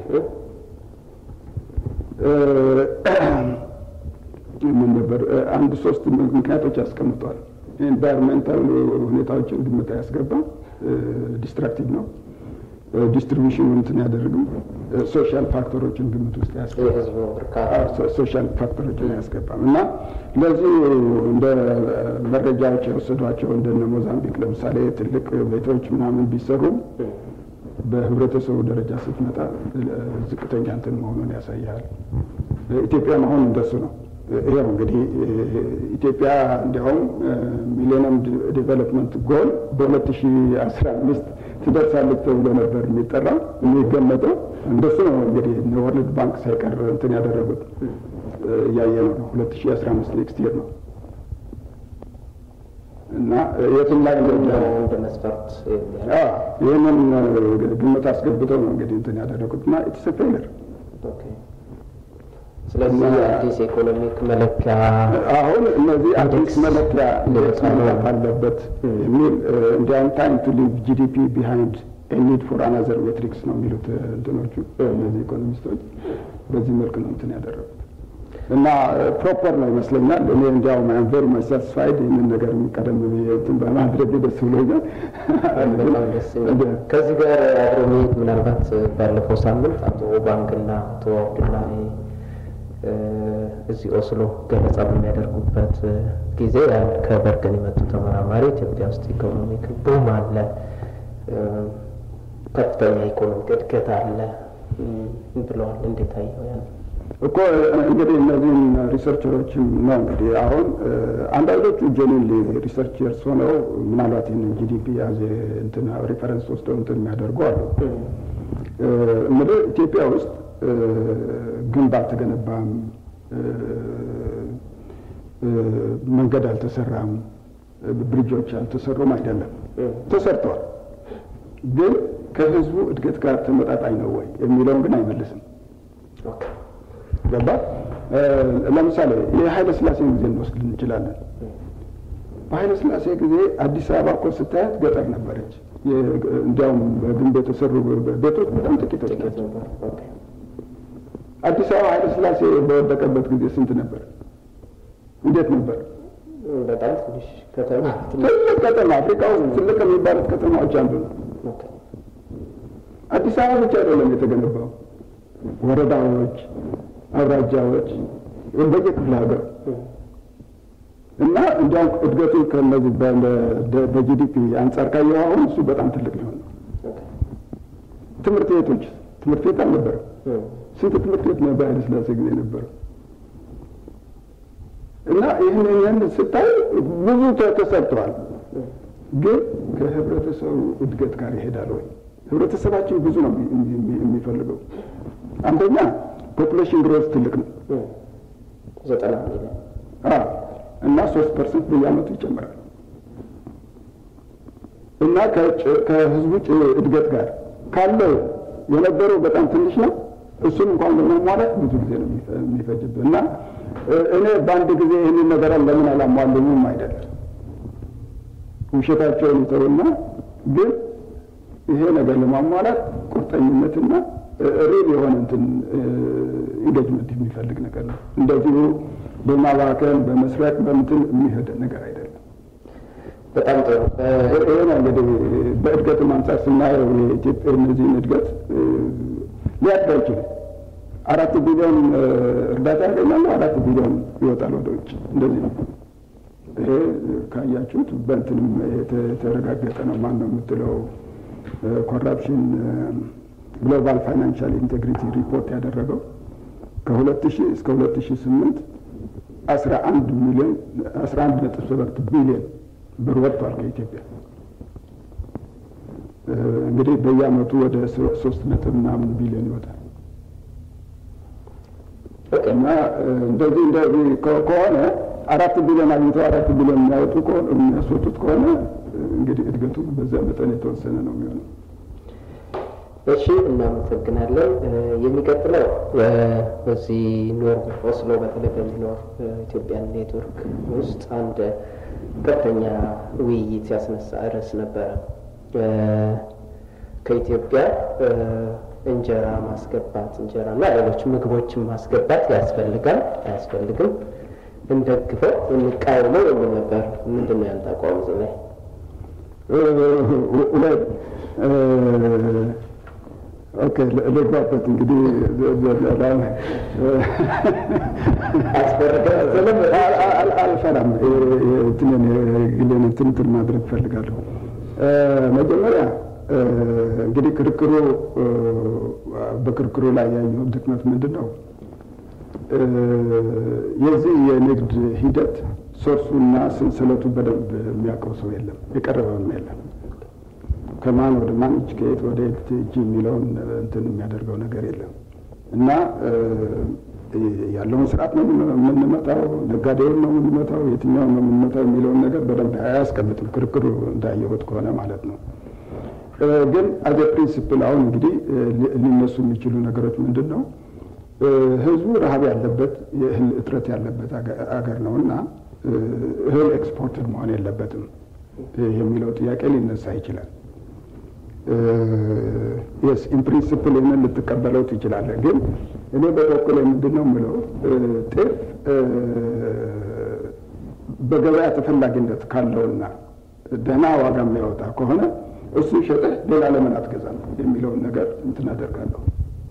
ምን ነበር አንድ ሶስት ምክንያቶች ያስቀምጧል። ኢንቫይሮንሜንታል ሁኔታዎችን ግምት አያስገባም። ዲስትራክቲቭ ነው። ዲስትሪቢሽኑ እንትን ያደርግም። ሶሻል ፋክተሮችን ግምት ውስጥ ያስገባም። ሶሻል ፋክተሮችን አያስገባም እና ለዚህ እንደ መረጃዎች የወሰዷቸው እንደነ ሞዛምቢክ ለምሳሌ ትልቅ ቤቶች ምናምን ቢሰሩም በህብረተሰቡ ደረጃ ስትመጣ ዝቅተኛ እንትን መሆኑን ያሳያል። ኢትዮጵያም አሁን እንደሱ ነው። ይኸው እንግዲህ ኢትዮጵያ እንዲያውም ሚሌኒየም ዴቨሎፕመንት ጎል በሁለት ሺ አስራ አምስት ትደርሳለች ተብሎ ነበር የሚጠራው የሚገመጠው። እንደሱ ነው እንግዲህ ወርልድ ባንክ ሳይቀር እንትን ያደረጉት እያየ ነው። ሁለት ሺ አስራ አምስት ኔክስት ይር ነው እና የትም ላይ እንደ መስፈርት ይህንን ግምት አስገብተው ነው እንግዲህ እንትን ያደረጉት እና ኢትስ ፌለር ስለዚህ አዲስ ኢኮኖሚክ መለኪያ አሁን እነዚህ አዲስ መለኪያ መምጣት አለበት የሚል እንዲያውም ታይም ቱ ሊቭ ጂዲፒ ቢሃይንድ ኒድ ፎር አናዘር ሜትሪክስ ነው የሚሉት እንትኖቹ እነዚህ ኢኮኖሚስቶች በዚህ መልክ ነው እንትን ያደረጉት እና ፕሮፐር ነው ይመስለኛል። እኔ እንዲያውም አም ቬሪ ማች ሳቲስፋይድ ይህንን ነገር ቀደም ብዬ እንትን በማድረግ ደስ ብሎኛል። ከዚህ ጋር አብሮ መሄድ ምናልባት ባለፈው ሳምንት አቶ ባንክና አቶ አብዱላሂ እዚህ ኦስሎ ገለጻ በሚያደርጉበት ጊዜ አንድ ከበርገን የመጡ ተመራማሪ ኢትዮጵያ ውስጥ ኢኮኖሚክ ቡም አለ፣ ከፍተኛ ኢኮኖሚክ እድገት አለ ብለዋል። እንዴት አየው ያን? እኮ እንግዲህ እነዚህን ሪሰርቸሮችም ነው እንግዲህ አሁን አንዳንዶቹ ጀኒን ሪሰርቸርስ ሆነው ምናልባት ይህንን ጂዲፒ ያዘ እንትን ሪፈረንስ ወስደው እንትን የሚያደርጉ አሉ። እንግዲህ ኢትዮጵያ ውስጥ ግንብ አልተገነባም፣ መንገድ አልተሰራም፣ ብሪጆች አልተሰሩም አይደለም፣ ተሰርተዋል። ግን ከህዝቡ እድገት ጋር ተመጣጣኝ ነው ወይ የሚለውን ግን አይመልስም። ገባ? ለምሳሌ የኃይለ ስላሴን ጊዜ እንወስድ እንችላለን። በኃይለ ስላሴ ጊዜ አዲስ አበባ እኮ ስታያት ገጠር ነበረች። እንዲያውም በግንብ የተሰሩ ቤቶች በጣም ጥቂቶች ናቸው። አዲስ አበባ ኃይለ ስላሴ በወደቀበት ጊዜ ስንት ነበር? እንዴት ነበር? በጣም ትንሽ ከተማ ትልቅ ከተማ፣ አፍሪካ ውስጥ ትልቅ የሚባሉት ከተማዎች አንዱ ነው። አዲስ አበባ ብቻ አይደለም የተገነባው፣ ወረዳዎች፣ አውራጃዎች በየክፍለ ሀገር እና እንዲያውም እድገቱ ከነዚህ በጂዲፒ አንጻር ካየው አሁን እሱ በጣም ትልቅ ሊሆን ነው። ትምህርት ቤቶች ትምህርት ቤት አልነበረም። ስንት ትምህርት ቤት ነው በኃይለ ሥላሴ ጊዜ ነበረው? እና ይህን ይህን ስታይ ብዙ ተሰርተዋል፣ ግን ከህብረተሰቡ እድገት ጋር ይሄዳል ወይ? ህብረተሰባችን ብዙ ነው የሚፈልገው። አንደኛ ፖፑሌሽን ግሮዝ ትልቅ ነው፣ ዘጠና ሚሊዮን እና ሶስት ፐርሰንት በየአመቱ ይጨምራል እና ከህዝቡ እድገት ጋር ካለው የነበረው በጣም ትንሽ ነው። እሱን እንኳን ለማሟላት ብዙ ጊዜ ነው የሚፈጅብህ እና እኔ በአንድ ጊዜ ይህንን ነገር ለምን አላሟሉኝም አይደለም ውሸታቸውን ይተውና ግን ይሄ ነገር ለማሟላት ቁርጠኝነትና ሪል የሆነ እንትን ኢንጌጅመንት የሚፈልግ ነገር ነው። እንደዚሁ በማባከን በመስረቅ በምትን የሚሄድ ነገር አይደለም። በጣም ጥሩ። ይሄ ነው እንግዲህ በእድገትም አንጻር ስናየው የኢትዮጵያ እነዚህን እድገት ሊያድግ አይችልም። አራት ቢሊዮን እርዳታ ያገኛሉ፣ አራት ቢሊዮን ይወጣል ወደ ውጭ። እንደዚህ ነው። ይሄ ካያችሁት በእንትንም የተረጋገጠ ነው። ማን ነው የምትለው ኮራፕሽን ግሎባል ፋይናንሻል ኢንቴግሪቲ ሪፖርት ያደረገው ከሁለት ሺህ እስከ ሁለት ሺህ ስምንት አስራ አንድ ሚሊዮን አስራ አንድ ነጥብ ሰባት ቢሊዮን ብር ወጥቷል ከኢትዮጵያ። እንግዲህ በየአመቱ ወደ ሶስት ነጥብ ምናምን ቢሊዮን ይወጣል እና እንደዚህ እንደዚህ ከሆነ አራት ቢሊዮን አግኝተው አራት ቢሊዮን የሚያወጡ የሚያስወጡት ከሆነ እንግዲህ እድገቱ በዛ መጠን የተወሰነ ነው የሚሆነው። እሺ፣ እናመሰግናለን። የሚቀጥለው በዚህ ኖር ኦስሎ በተለይ በሚኖር ኢትዮጵያን ኔትወርክ ውስጥ አንድ ከፍተኛ ውይይት ያስነሳ ርዕስ ነበረ። ከኢትዮጵያ እንጀራ ማስገባት እንጀራ እና ሌሎች ምግቦችን ማስገባት ያስፈልጋል አያስፈልግም፣ እንደግፈው እንቃወመው የሚል ነበር። ምንድን ነው ያንተ አቋም እዚህ ላይ? ኦኬ ልግባበት እንግዲህ አልፈራም። እንትንን ግሌን እንትን እንትን ማድረግ እፈልጋለሁ። መጀመሪያ እንግዲህ ክርክሩ በክርክሩ ላይ ያየው ድክመት ምንድን ነው? የዚህ የንግድ ሂደት ሶርሱና ሰንሰለቱ በደንብ የሚያውቀው ሰው የለም፣ የቀረበም የለም። ከማን ወደ ማን እጅ ከየት ወደ የት እጅ የሚለውን እንትን የሚያደርገው ነገር የለም እና ያለውን ስርዓት ነው የምንመታው፣ ነጋዴውን ነው የምንመታው፣ የትኛውን ነው የምንመታው የሚለውን ነገር በደንብ አያስቀምጥም። ክርክሩ እንዳየሁት ከሆነ ማለት ነው። ግን አዘ ፕሪንሲፕል አሁን እንግዲህ ሊነሱ የሚችሉ ነገሮች ምንድን ነው? ህዝቡ ረሀብ ያለበት የእህል እጥረት ያለበት አገር ነው እና እህል ኤክስፖርትድ መሆን የለበትም የሚለው ጥያቄ ሊነሳ ይችላል። የስ ኢን ፕሪንሲፕል ይህንን ልትቀበለው ትችላለህ። ግን እኔ በበኩል ምንድን ነው የምለው ጤፍ በገበያ ተፈላጊነት ካለውና ደህና ዋጋ የሚያወጣ ከሆነ እሱ ሸጠህ ሌላ ለምን አትገዛም የሚለውን ነገር እንትን አደርጋለሁ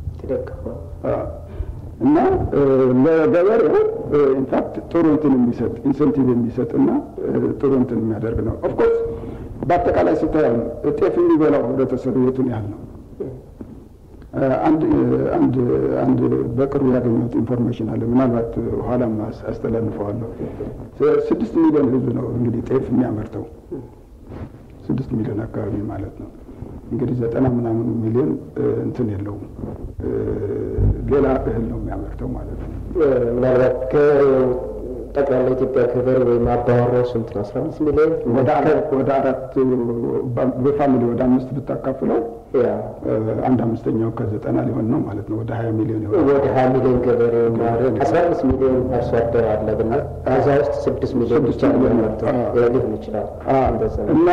እና ለገበሬው ኢንፋክት ጥሩ እንትን የሚሰጥ ኢንሴንቲቭ የሚሰጥ እና ጥሩ እንትን የሚያደርግ ነው። ኦፍኮርስ በአጠቃላይ ስታየው ጤፍ የሚበላው ህብረተሰብ የቱን ያህል ነው? አንድ አንድ አንድ በቅርቡ ያገኘሁት ኢንፎርሜሽን አለ። ምናልባት ኋላም አስተላልፈዋለሁ። ስድስት ሚሊዮን ህዝብ ነው እንግዲህ ጤፍ የሚያመርተው ስድስት ሚሊዮን አካባቢ ማለት ነው። እንግዲህ ዘጠና ምናምን ሚሊዮን እንትን የለውም ሌላ እህል ነው የሚያመርተው ማለት ነው። ምናልባት ጠቅላላ ኢትዮጵያ ገበሬ ወይም አባወራው ስንት ነው? አስራ አምስት ሚሊዮን ወደ አራት ወደ አራት በፋሚሊ ወደ አምስት ብታካፍለው አንድ አምስተኛው ከዘጠና ሊሆን ነው ማለት ነው። ወደ ሀያ ሚሊዮን ይሆናል። ወደ ሀያ ሚሊዮን ገበሬ አስራ አምስት ሚሊዮን አርሶ አደር አለ ብንል ከዛ ውስጥ ስድስት ሚሊዮን ብቻ የሚያመርተው ሊሆን ይችላል እና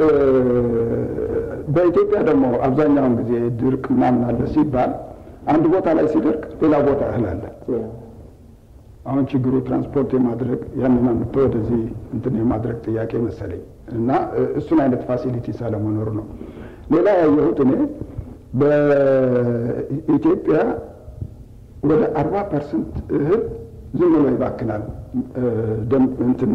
በኢትዮጵያ ደግሞ አብዛኛውን ጊዜ ድርቅ ምናምን አለ ሲባል አንድ ቦታ ላይ ሲደርቅ ሌላ ቦታ እህል አለ። አሁን ችግሩ ትራንስፖርት የማድረግ ያንን አምጥቶ ወደዚህ እንትን የማድረግ ጥያቄ መሰለኝ እና እሱን አይነት ፋሲሊቲ ሳለመኖሩ ነው። ሌላ ያየሁት እኔ በኢትዮጵያ ወደ አርባ ፐርሰንት እህል ዝም ብሎ ይባክናል። እንትን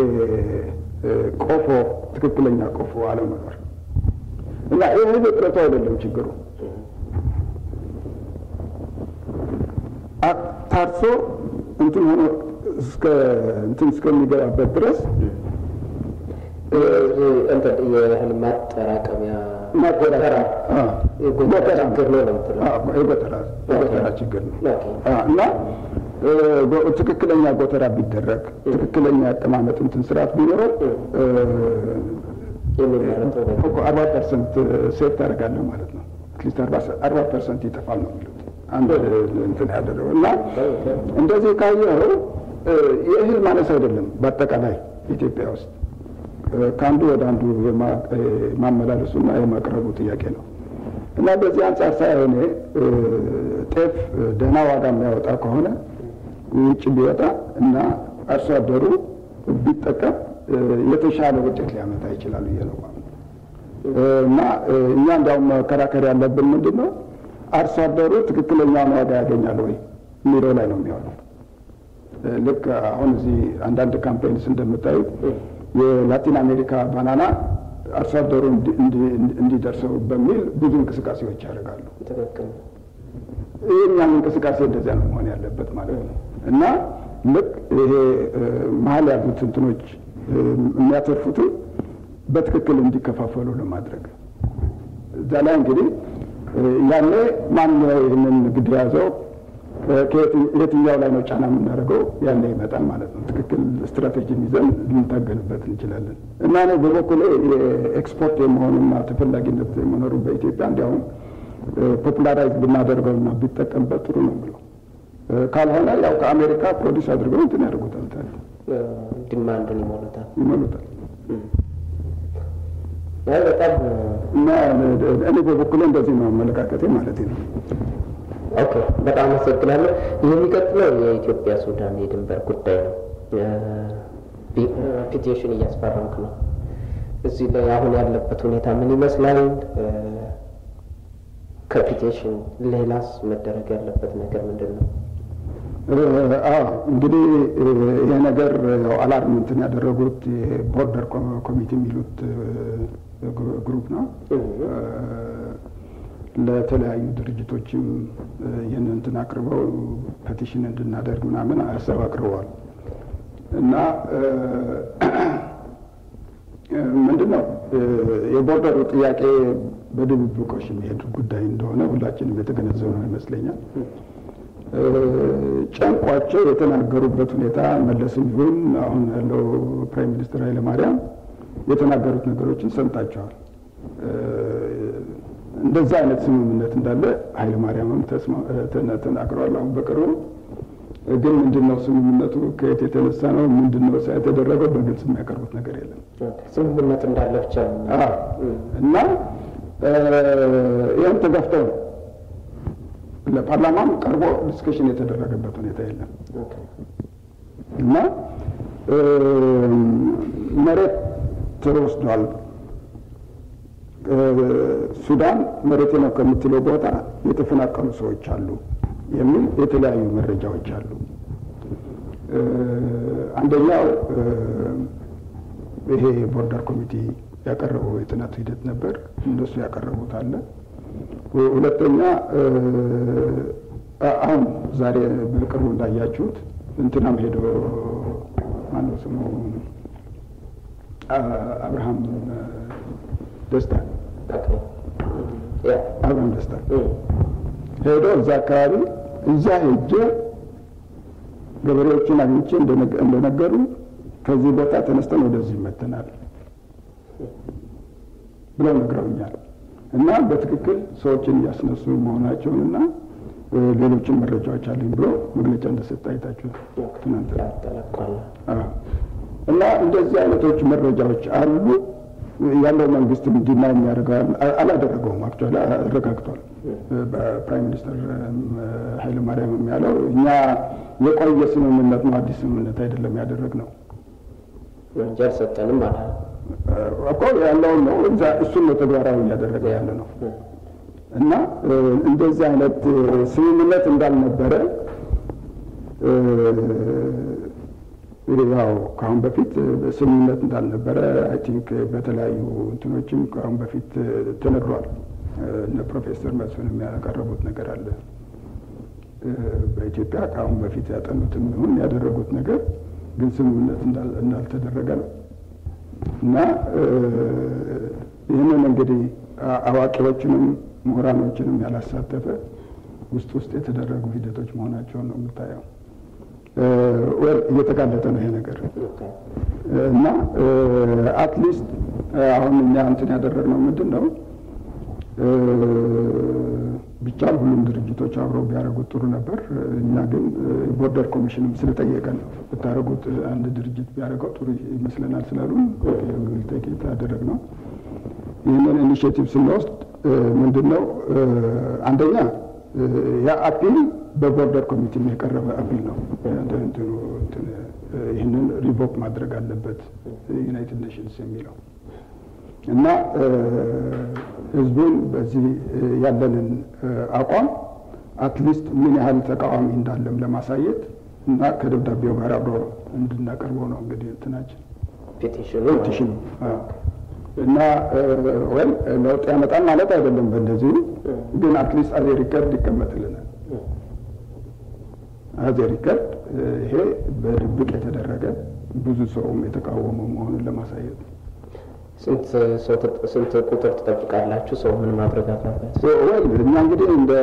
የቆፎ ትክክለኛ ቆፎ አለመኖር እና የእህል እጥረቱ አይደለም ችግሩ ታርሶ እንትን ሆኖ እስከ እንትን እስከሚገባበት ድረስ የእህል ማጠራቀሚያ ጎተራ የጎተራ ችግር ነው ለምትለው የጎተራ የጎተራ ችግር ነው እና ትክክለኛ ጎተራ ቢደረግ ትክክለኛ ያቀማመጥ እንትን ስርዓት ቢኖረው አርባ ፐርሰንት ሴፍ ታደርጋለህ ማለት ነው። አትሊስት አርባ ፐርሰንት ይጠፋል ነው የሚሉት አንድ እንትን ያደረገው እና እንደዚህ ካየኸው የእህል ማነስ አይደለም። በአጠቃላይ ኢትዮጵያ ውስጥ ከአንዱ ወደ አንዱ የማመላለሱና የማቅረቡ ጥያቄ ነው እና በዚህ አንጻር ሳይሆን እኔ ጤፍ ደህና ዋጋ የሚያወጣ ከሆነ ውጭ ቢወጣ እና አርሶ አደሩ ቢጠቀም የተሻለ ውጤት ሊያመጣ ይችላል ብዬ ነው እና እኛ እንዲያውም መከራከር ያለብን ምንድን ነው አርሶ አደሩ ትክክለኛውን ዋጋ ያገኛል ወይ የሚለው ላይ ነው የሚሆነው። ልክ አሁን እዚህ አንዳንድ ካምፔንስ እንደምታዩት የላቲን አሜሪካ ባናና አርሶ አደሩ እንዲደርሰው በሚል ብዙ እንቅስቃሴዎች ያደርጋሉ። ትክክል ይህኛም እንቅስቃሴ እንደዚያ ነው መሆን ያለበት ማለት ነው እና ልክ ይሄ መሀል ያሉት እንትኖች የሚያተርፉትን በትክክል እንዲከፋፈሉ ለማድረግ እዛ ላይ እንግዲህ ያኔ ማን ይህንን ግድ የያዘው የትኛው ላይ ነው ጫና የምናደርገው ያኔ ይመጣል ማለት ነው። ትክክል ስትራቴጂን ይዘን ልንታገልበት እንችላለን እና እኔ በበኩሌ የኤክስፖርት የመሆኑና ተፈላጊነት የመኖሩ በኢትዮጵያ እንዲያውም ፖፑላራይዝ ብናደርገውና ቢጠቀምበት ጥሩ ነው ብሎ ካልሆነ ያው ከአሜሪካ ፕሮዲስ አድርገው እንትን ያደርጉታል ታዲያ ዲማንዱን ይሞሉታል። ይመሉታል። አይ በጣም እና እኔ በበኩሌ እንደዚህ ነው አመለካከቴ ማለት ነው። ኦኬ፣ በጣም አመሰግናለሁ። የሚቀጥለው የኢትዮጵያ ሱዳን የድንበር ጉዳይ ነው። ፒቲሽን እያስፈረምክ ነው። እዚህ ላይ አሁን ያለበት ሁኔታ ምን ይመስላል? ከፒቲሽን ሌላስ መደረግ ያለበት ነገር ምንድን ነው? አዎ እንግዲህ ይሄ ነገር ያው አላርም እንትን ያደረጉት የቦርደር ኮሚቴ የሚሉት ግሩፕ ነው። ለተለያዩ ድርጅቶችም ይህን እንትን አቅርበው ፔቲሽን እንድናደርግ ምናምን ሀሳብ አቅርበዋል እና ምንድን ነው የቦርደሩ ጥያቄ በድብብቆሽ የሚሄድ ጉዳይ እንደሆነ ሁላችንም የተገነዘብነው ይመስለኛል። ጨንቋቸው የተናገሩበት ሁኔታ መለስም ይሁን አሁን ያለው ፕራይም ሚኒስትር ኃይለማርያም የተናገሩት ነገሮችን ሰምታቸዋል። እንደዛ አይነት ስምምነት እንዳለ ኃይለማርያምም ተናግረዋል። አሁን በቅርቡ ግን ምንድን ነው ስምምነቱ ከየት የተነሳ ነው ምንድን ነው የተደረገው በግልጽ የሚያቀርቡት ነገር የለም። ስምምነት እንዳለ ብቻ ነው እና ይህም ተገፍተው ነው ለፓርላማም ቀርቦ ዲስከሽን የተደረገበት ሁኔታ የለም እና መሬት ተወስዷል። ሱዳን መሬቴ ነው ከምትለው ቦታ የተፈናቀሉ ሰዎች አሉ የሚል የተለያዩ መረጃዎች አሉ። አንደኛው ይሄ ቦርደር ኮሚቴ ያቀረበው የጥናቱ ሂደት ነበር። እነሱ ያቀረቡት አለ። ሁለተኛ አሁን ዛሬ በቅርቡ እንዳያችሁት እንትናም ሄዶ ማነው ስሙ አብርሃም ደስታ አብርሃም ደስታ ሄዶ እዛ አካባቢ እዛ ሄጄ ገበሬዎችን አግኝቼ እንደነገሩ ከዚህ ቦታ ተነስተን ወደዚህ ይመተናል ብለው ነግረውኛል። እና በትክክል ሰዎችን እያስነሱ መሆናቸውንና ሌሎችን መረጃዎች አለኝ ብሎ መግለጫ እንደሰጠ አይታችሁ ትናንት እና እንደዚህ አይነቶች መረጃዎች አሉ። ያለው መንግስትም እንዲና የሚያደርገው አላደረገውም። አክቹዋሊ አረጋግጧል። በፕራይም ሚኒስትር ኃይለ ማርያም ያለው እኛ የቆየ ስምምነት ነው፣ አዲስ ስምምነት አይደለም ያደረግነው እንጂ አልሰጠንም ማለት ነው እኮ ያለውን ነው እሱን ነው ተግባራዊ እያደረገ ያለ ነው። እና እንደዚህ አይነት ስምምነት እንዳልነበረ ያው ከአሁን በፊት ስምምነት እንዳልነበረ አይ ቲንክ በተለያዩ እንትኖችም ከአሁን በፊት ተነግሯል። እነ ፕሮፌሰር መስፍን የሚያቀረቡት ነገር አለ። በኢትዮጵያ ከአሁን በፊት ያጠኑትም ይሁን ያደረጉት ነገር ግን ስምምነት እንዳልተደረገ ነው እና ይህንን እንግዲህ አዋቂዎችንም ምሁራኖችንም ያላሳተፈ ውስጥ ውስጥ የተደረጉ ሂደቶች መሆናቸውን ነው የምታየው። ወል እየተጋለጠ ነው ይሄ ነገር እና አትሊስት አሁን እኛ እንትን ያደረግነው ምንድን ነው ብቻ ሁሉም ድርጅቶች አብረው ቢያደርጉት ጥሩ ነበር። እኛ ግን ቦርደር ኮሚሽንም ስለጠየቀን ብታደርጉት አንድ ድርጅት ቢያደርገው ጥሩ ይመስለናል ስላሉ ቴኬት ያደረግነው ይህንን ኢኒሽቲቭ ስንወስድ ምንድን ነው አንደኛ ያ አፒል በቦርደር ኮሚቴ የቀረበ አፒል ነው። ይህንን ሪቮክ ማድረግ አለበት ዩናይትድ ኔሽንስ የሚለው እና ህዝቡን በዚህ ያለንን አቋም አትሊስት ምን ያህል ተቃዋሚ እንዳለም ለማሳየት እና ከደብዳቤው ጋር አብሮ እንድናቀርበው ነው እንግዲህ እንትናችን ፔቲሽኑ ፔቲሽኑ እና ወይም ለውጥ ያመጣል ማለት አይደለም። በእንደዚሁ ግን አትሊስት አዜ ሪከርድ ይቀመጥልናል። አዜ ሪከርድ ይሄ በድብቅ የተደረገ ብዙ ሰውም የተቃወመው መሆኑን ለማሳየት ነው። ስንት ቁጥር ትጠብቃላችሁ? ሰው ምን ማድረግ አለበት? ወል እኛ እንግዲህ እንደ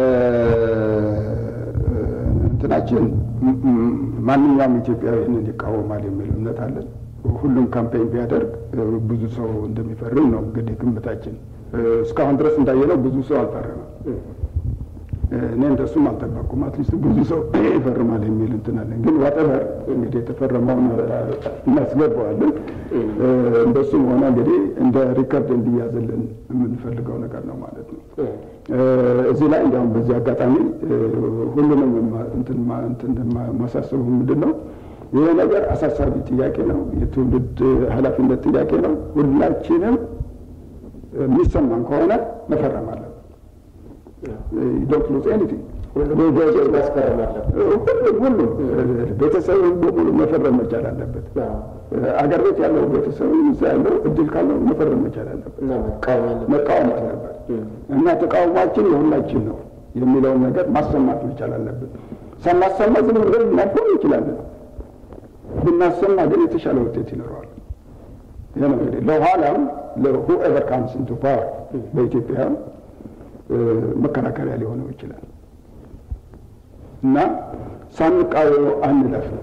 እንትናችን ማንኛውም ኢትዮጵያዊ ይህንን ይቃወማል የሚል እምነት አለን። ሁሉም ካምፔኝ ቢያደርግ ብዙ ሰው እንደሚፈርም ነው እንግዲህ ግምታችን። እስካሁን ድረስ እንዳየነው ብዙ ሰው አልፈረመም። እኔ እንደሱም አልጠበቅኩም። አትሊስት ብዙ ሰው ይፈርማል የሚል እንትን አለን። ግን ዋጠበር እንግዲህ የተፈረመውን እናስገባዋለን። እንደሱም ሆነ እንግዲህ እንደ ሪከርድ እንዲያዝልን የምንፈልገው ነገር ነው ማለት ነው። እዚህ ላይ እንዲያውም በዚህ አጋጣሚ ሁሉንም እንትን ማሳሰቡ ምንድን ነው ይሄ ነገር አሳሳቢ ጥያቄ ነው። የትውልድ ኃላፊነት ጥያቄ ነው። ሁላችንም የሚሰማን ከሆነ መፈረም አለብን። ዶንት ሉዝ ኤኒቲንግ ማስፈረም አለበት። ሁሉም ሁሉም ቤተሰብን በሙሉ መፈረም መቻል አለበት። አገር ቤት ያለው ቤተሰብ እዛ ያለው እድል ካለው መፈረም መቻል አለበት፣ እና መቃወም አለበት። መቃወም አለበት እና ተቃውሟችን የሁላችን ነው የሚለውን ነገር ማሰማት መቻል አለብን። ሳናሰማ ዝም ብለን ልናልፈው እንችላለን። ብናሰማ ግን የተሻለ ውጤት ይኖረዋል። ይህ ነው እንግዲህ ለኋላም ለሁኤቨር ካምስ ኢንቱ ፓወር በኢትዮጵያ መከራከሪያ ሊሆነው ይችላል እና ሳንቃወመው አንለፍ ነው።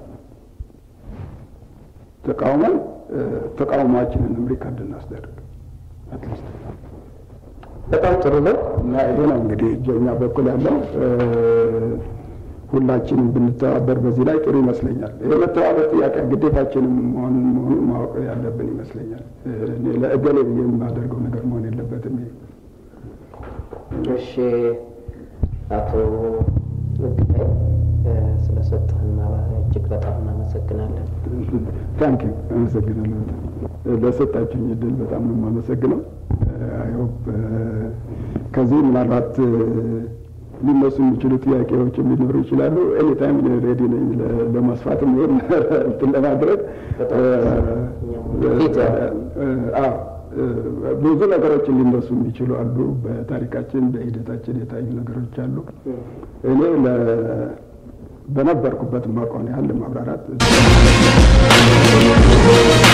ተቃውመን ተቃውሟችንንም ሪካርድ እናስደርግ አትሊስት በጣም ጥሩ ነው። እና ይሄ ነው እንግዲህ እኛ በኩል ያለው ሁላችንም ብንተባበር በዚህ ላይ ጥሩ ይመስለኛል። የመተባበር ጥያቄ ግዴታችንም መሆኑን መሆኑን ማወቅ ያለብን ይመስለኛል። እኔ ለእገሌ ብዬ የማደርገው ነገር መሆን የለበትም። ይሄ እሺ፣ አቶ ምግባይ ስለሰጠህን ማብራሪያ እጅግ በጣም እናመሰግናለን። ታንክ ዩ አመሰግናለሁ። በጣም ለሰጣችሁኝ እድል በጣም ነው የማመሰግነው። አይሆፕ ከዚህ ምናልባት ሊነሱ የሚችሉ ጥያቄዎችም ሊኖሩ ይችላሉ። ኤኒታይም ሬዲ ነኝ ለማስፋትም ይሆን እንትን ለማድረግ አዎ ብዙ ነገሮችን ሊነሱ የሚችሉ አሉ። በታሪካችን በሂደታችን የታዩ ነገሮች አሉ። እኔ በነበርኩበት ማቋን ያህል ማብራራት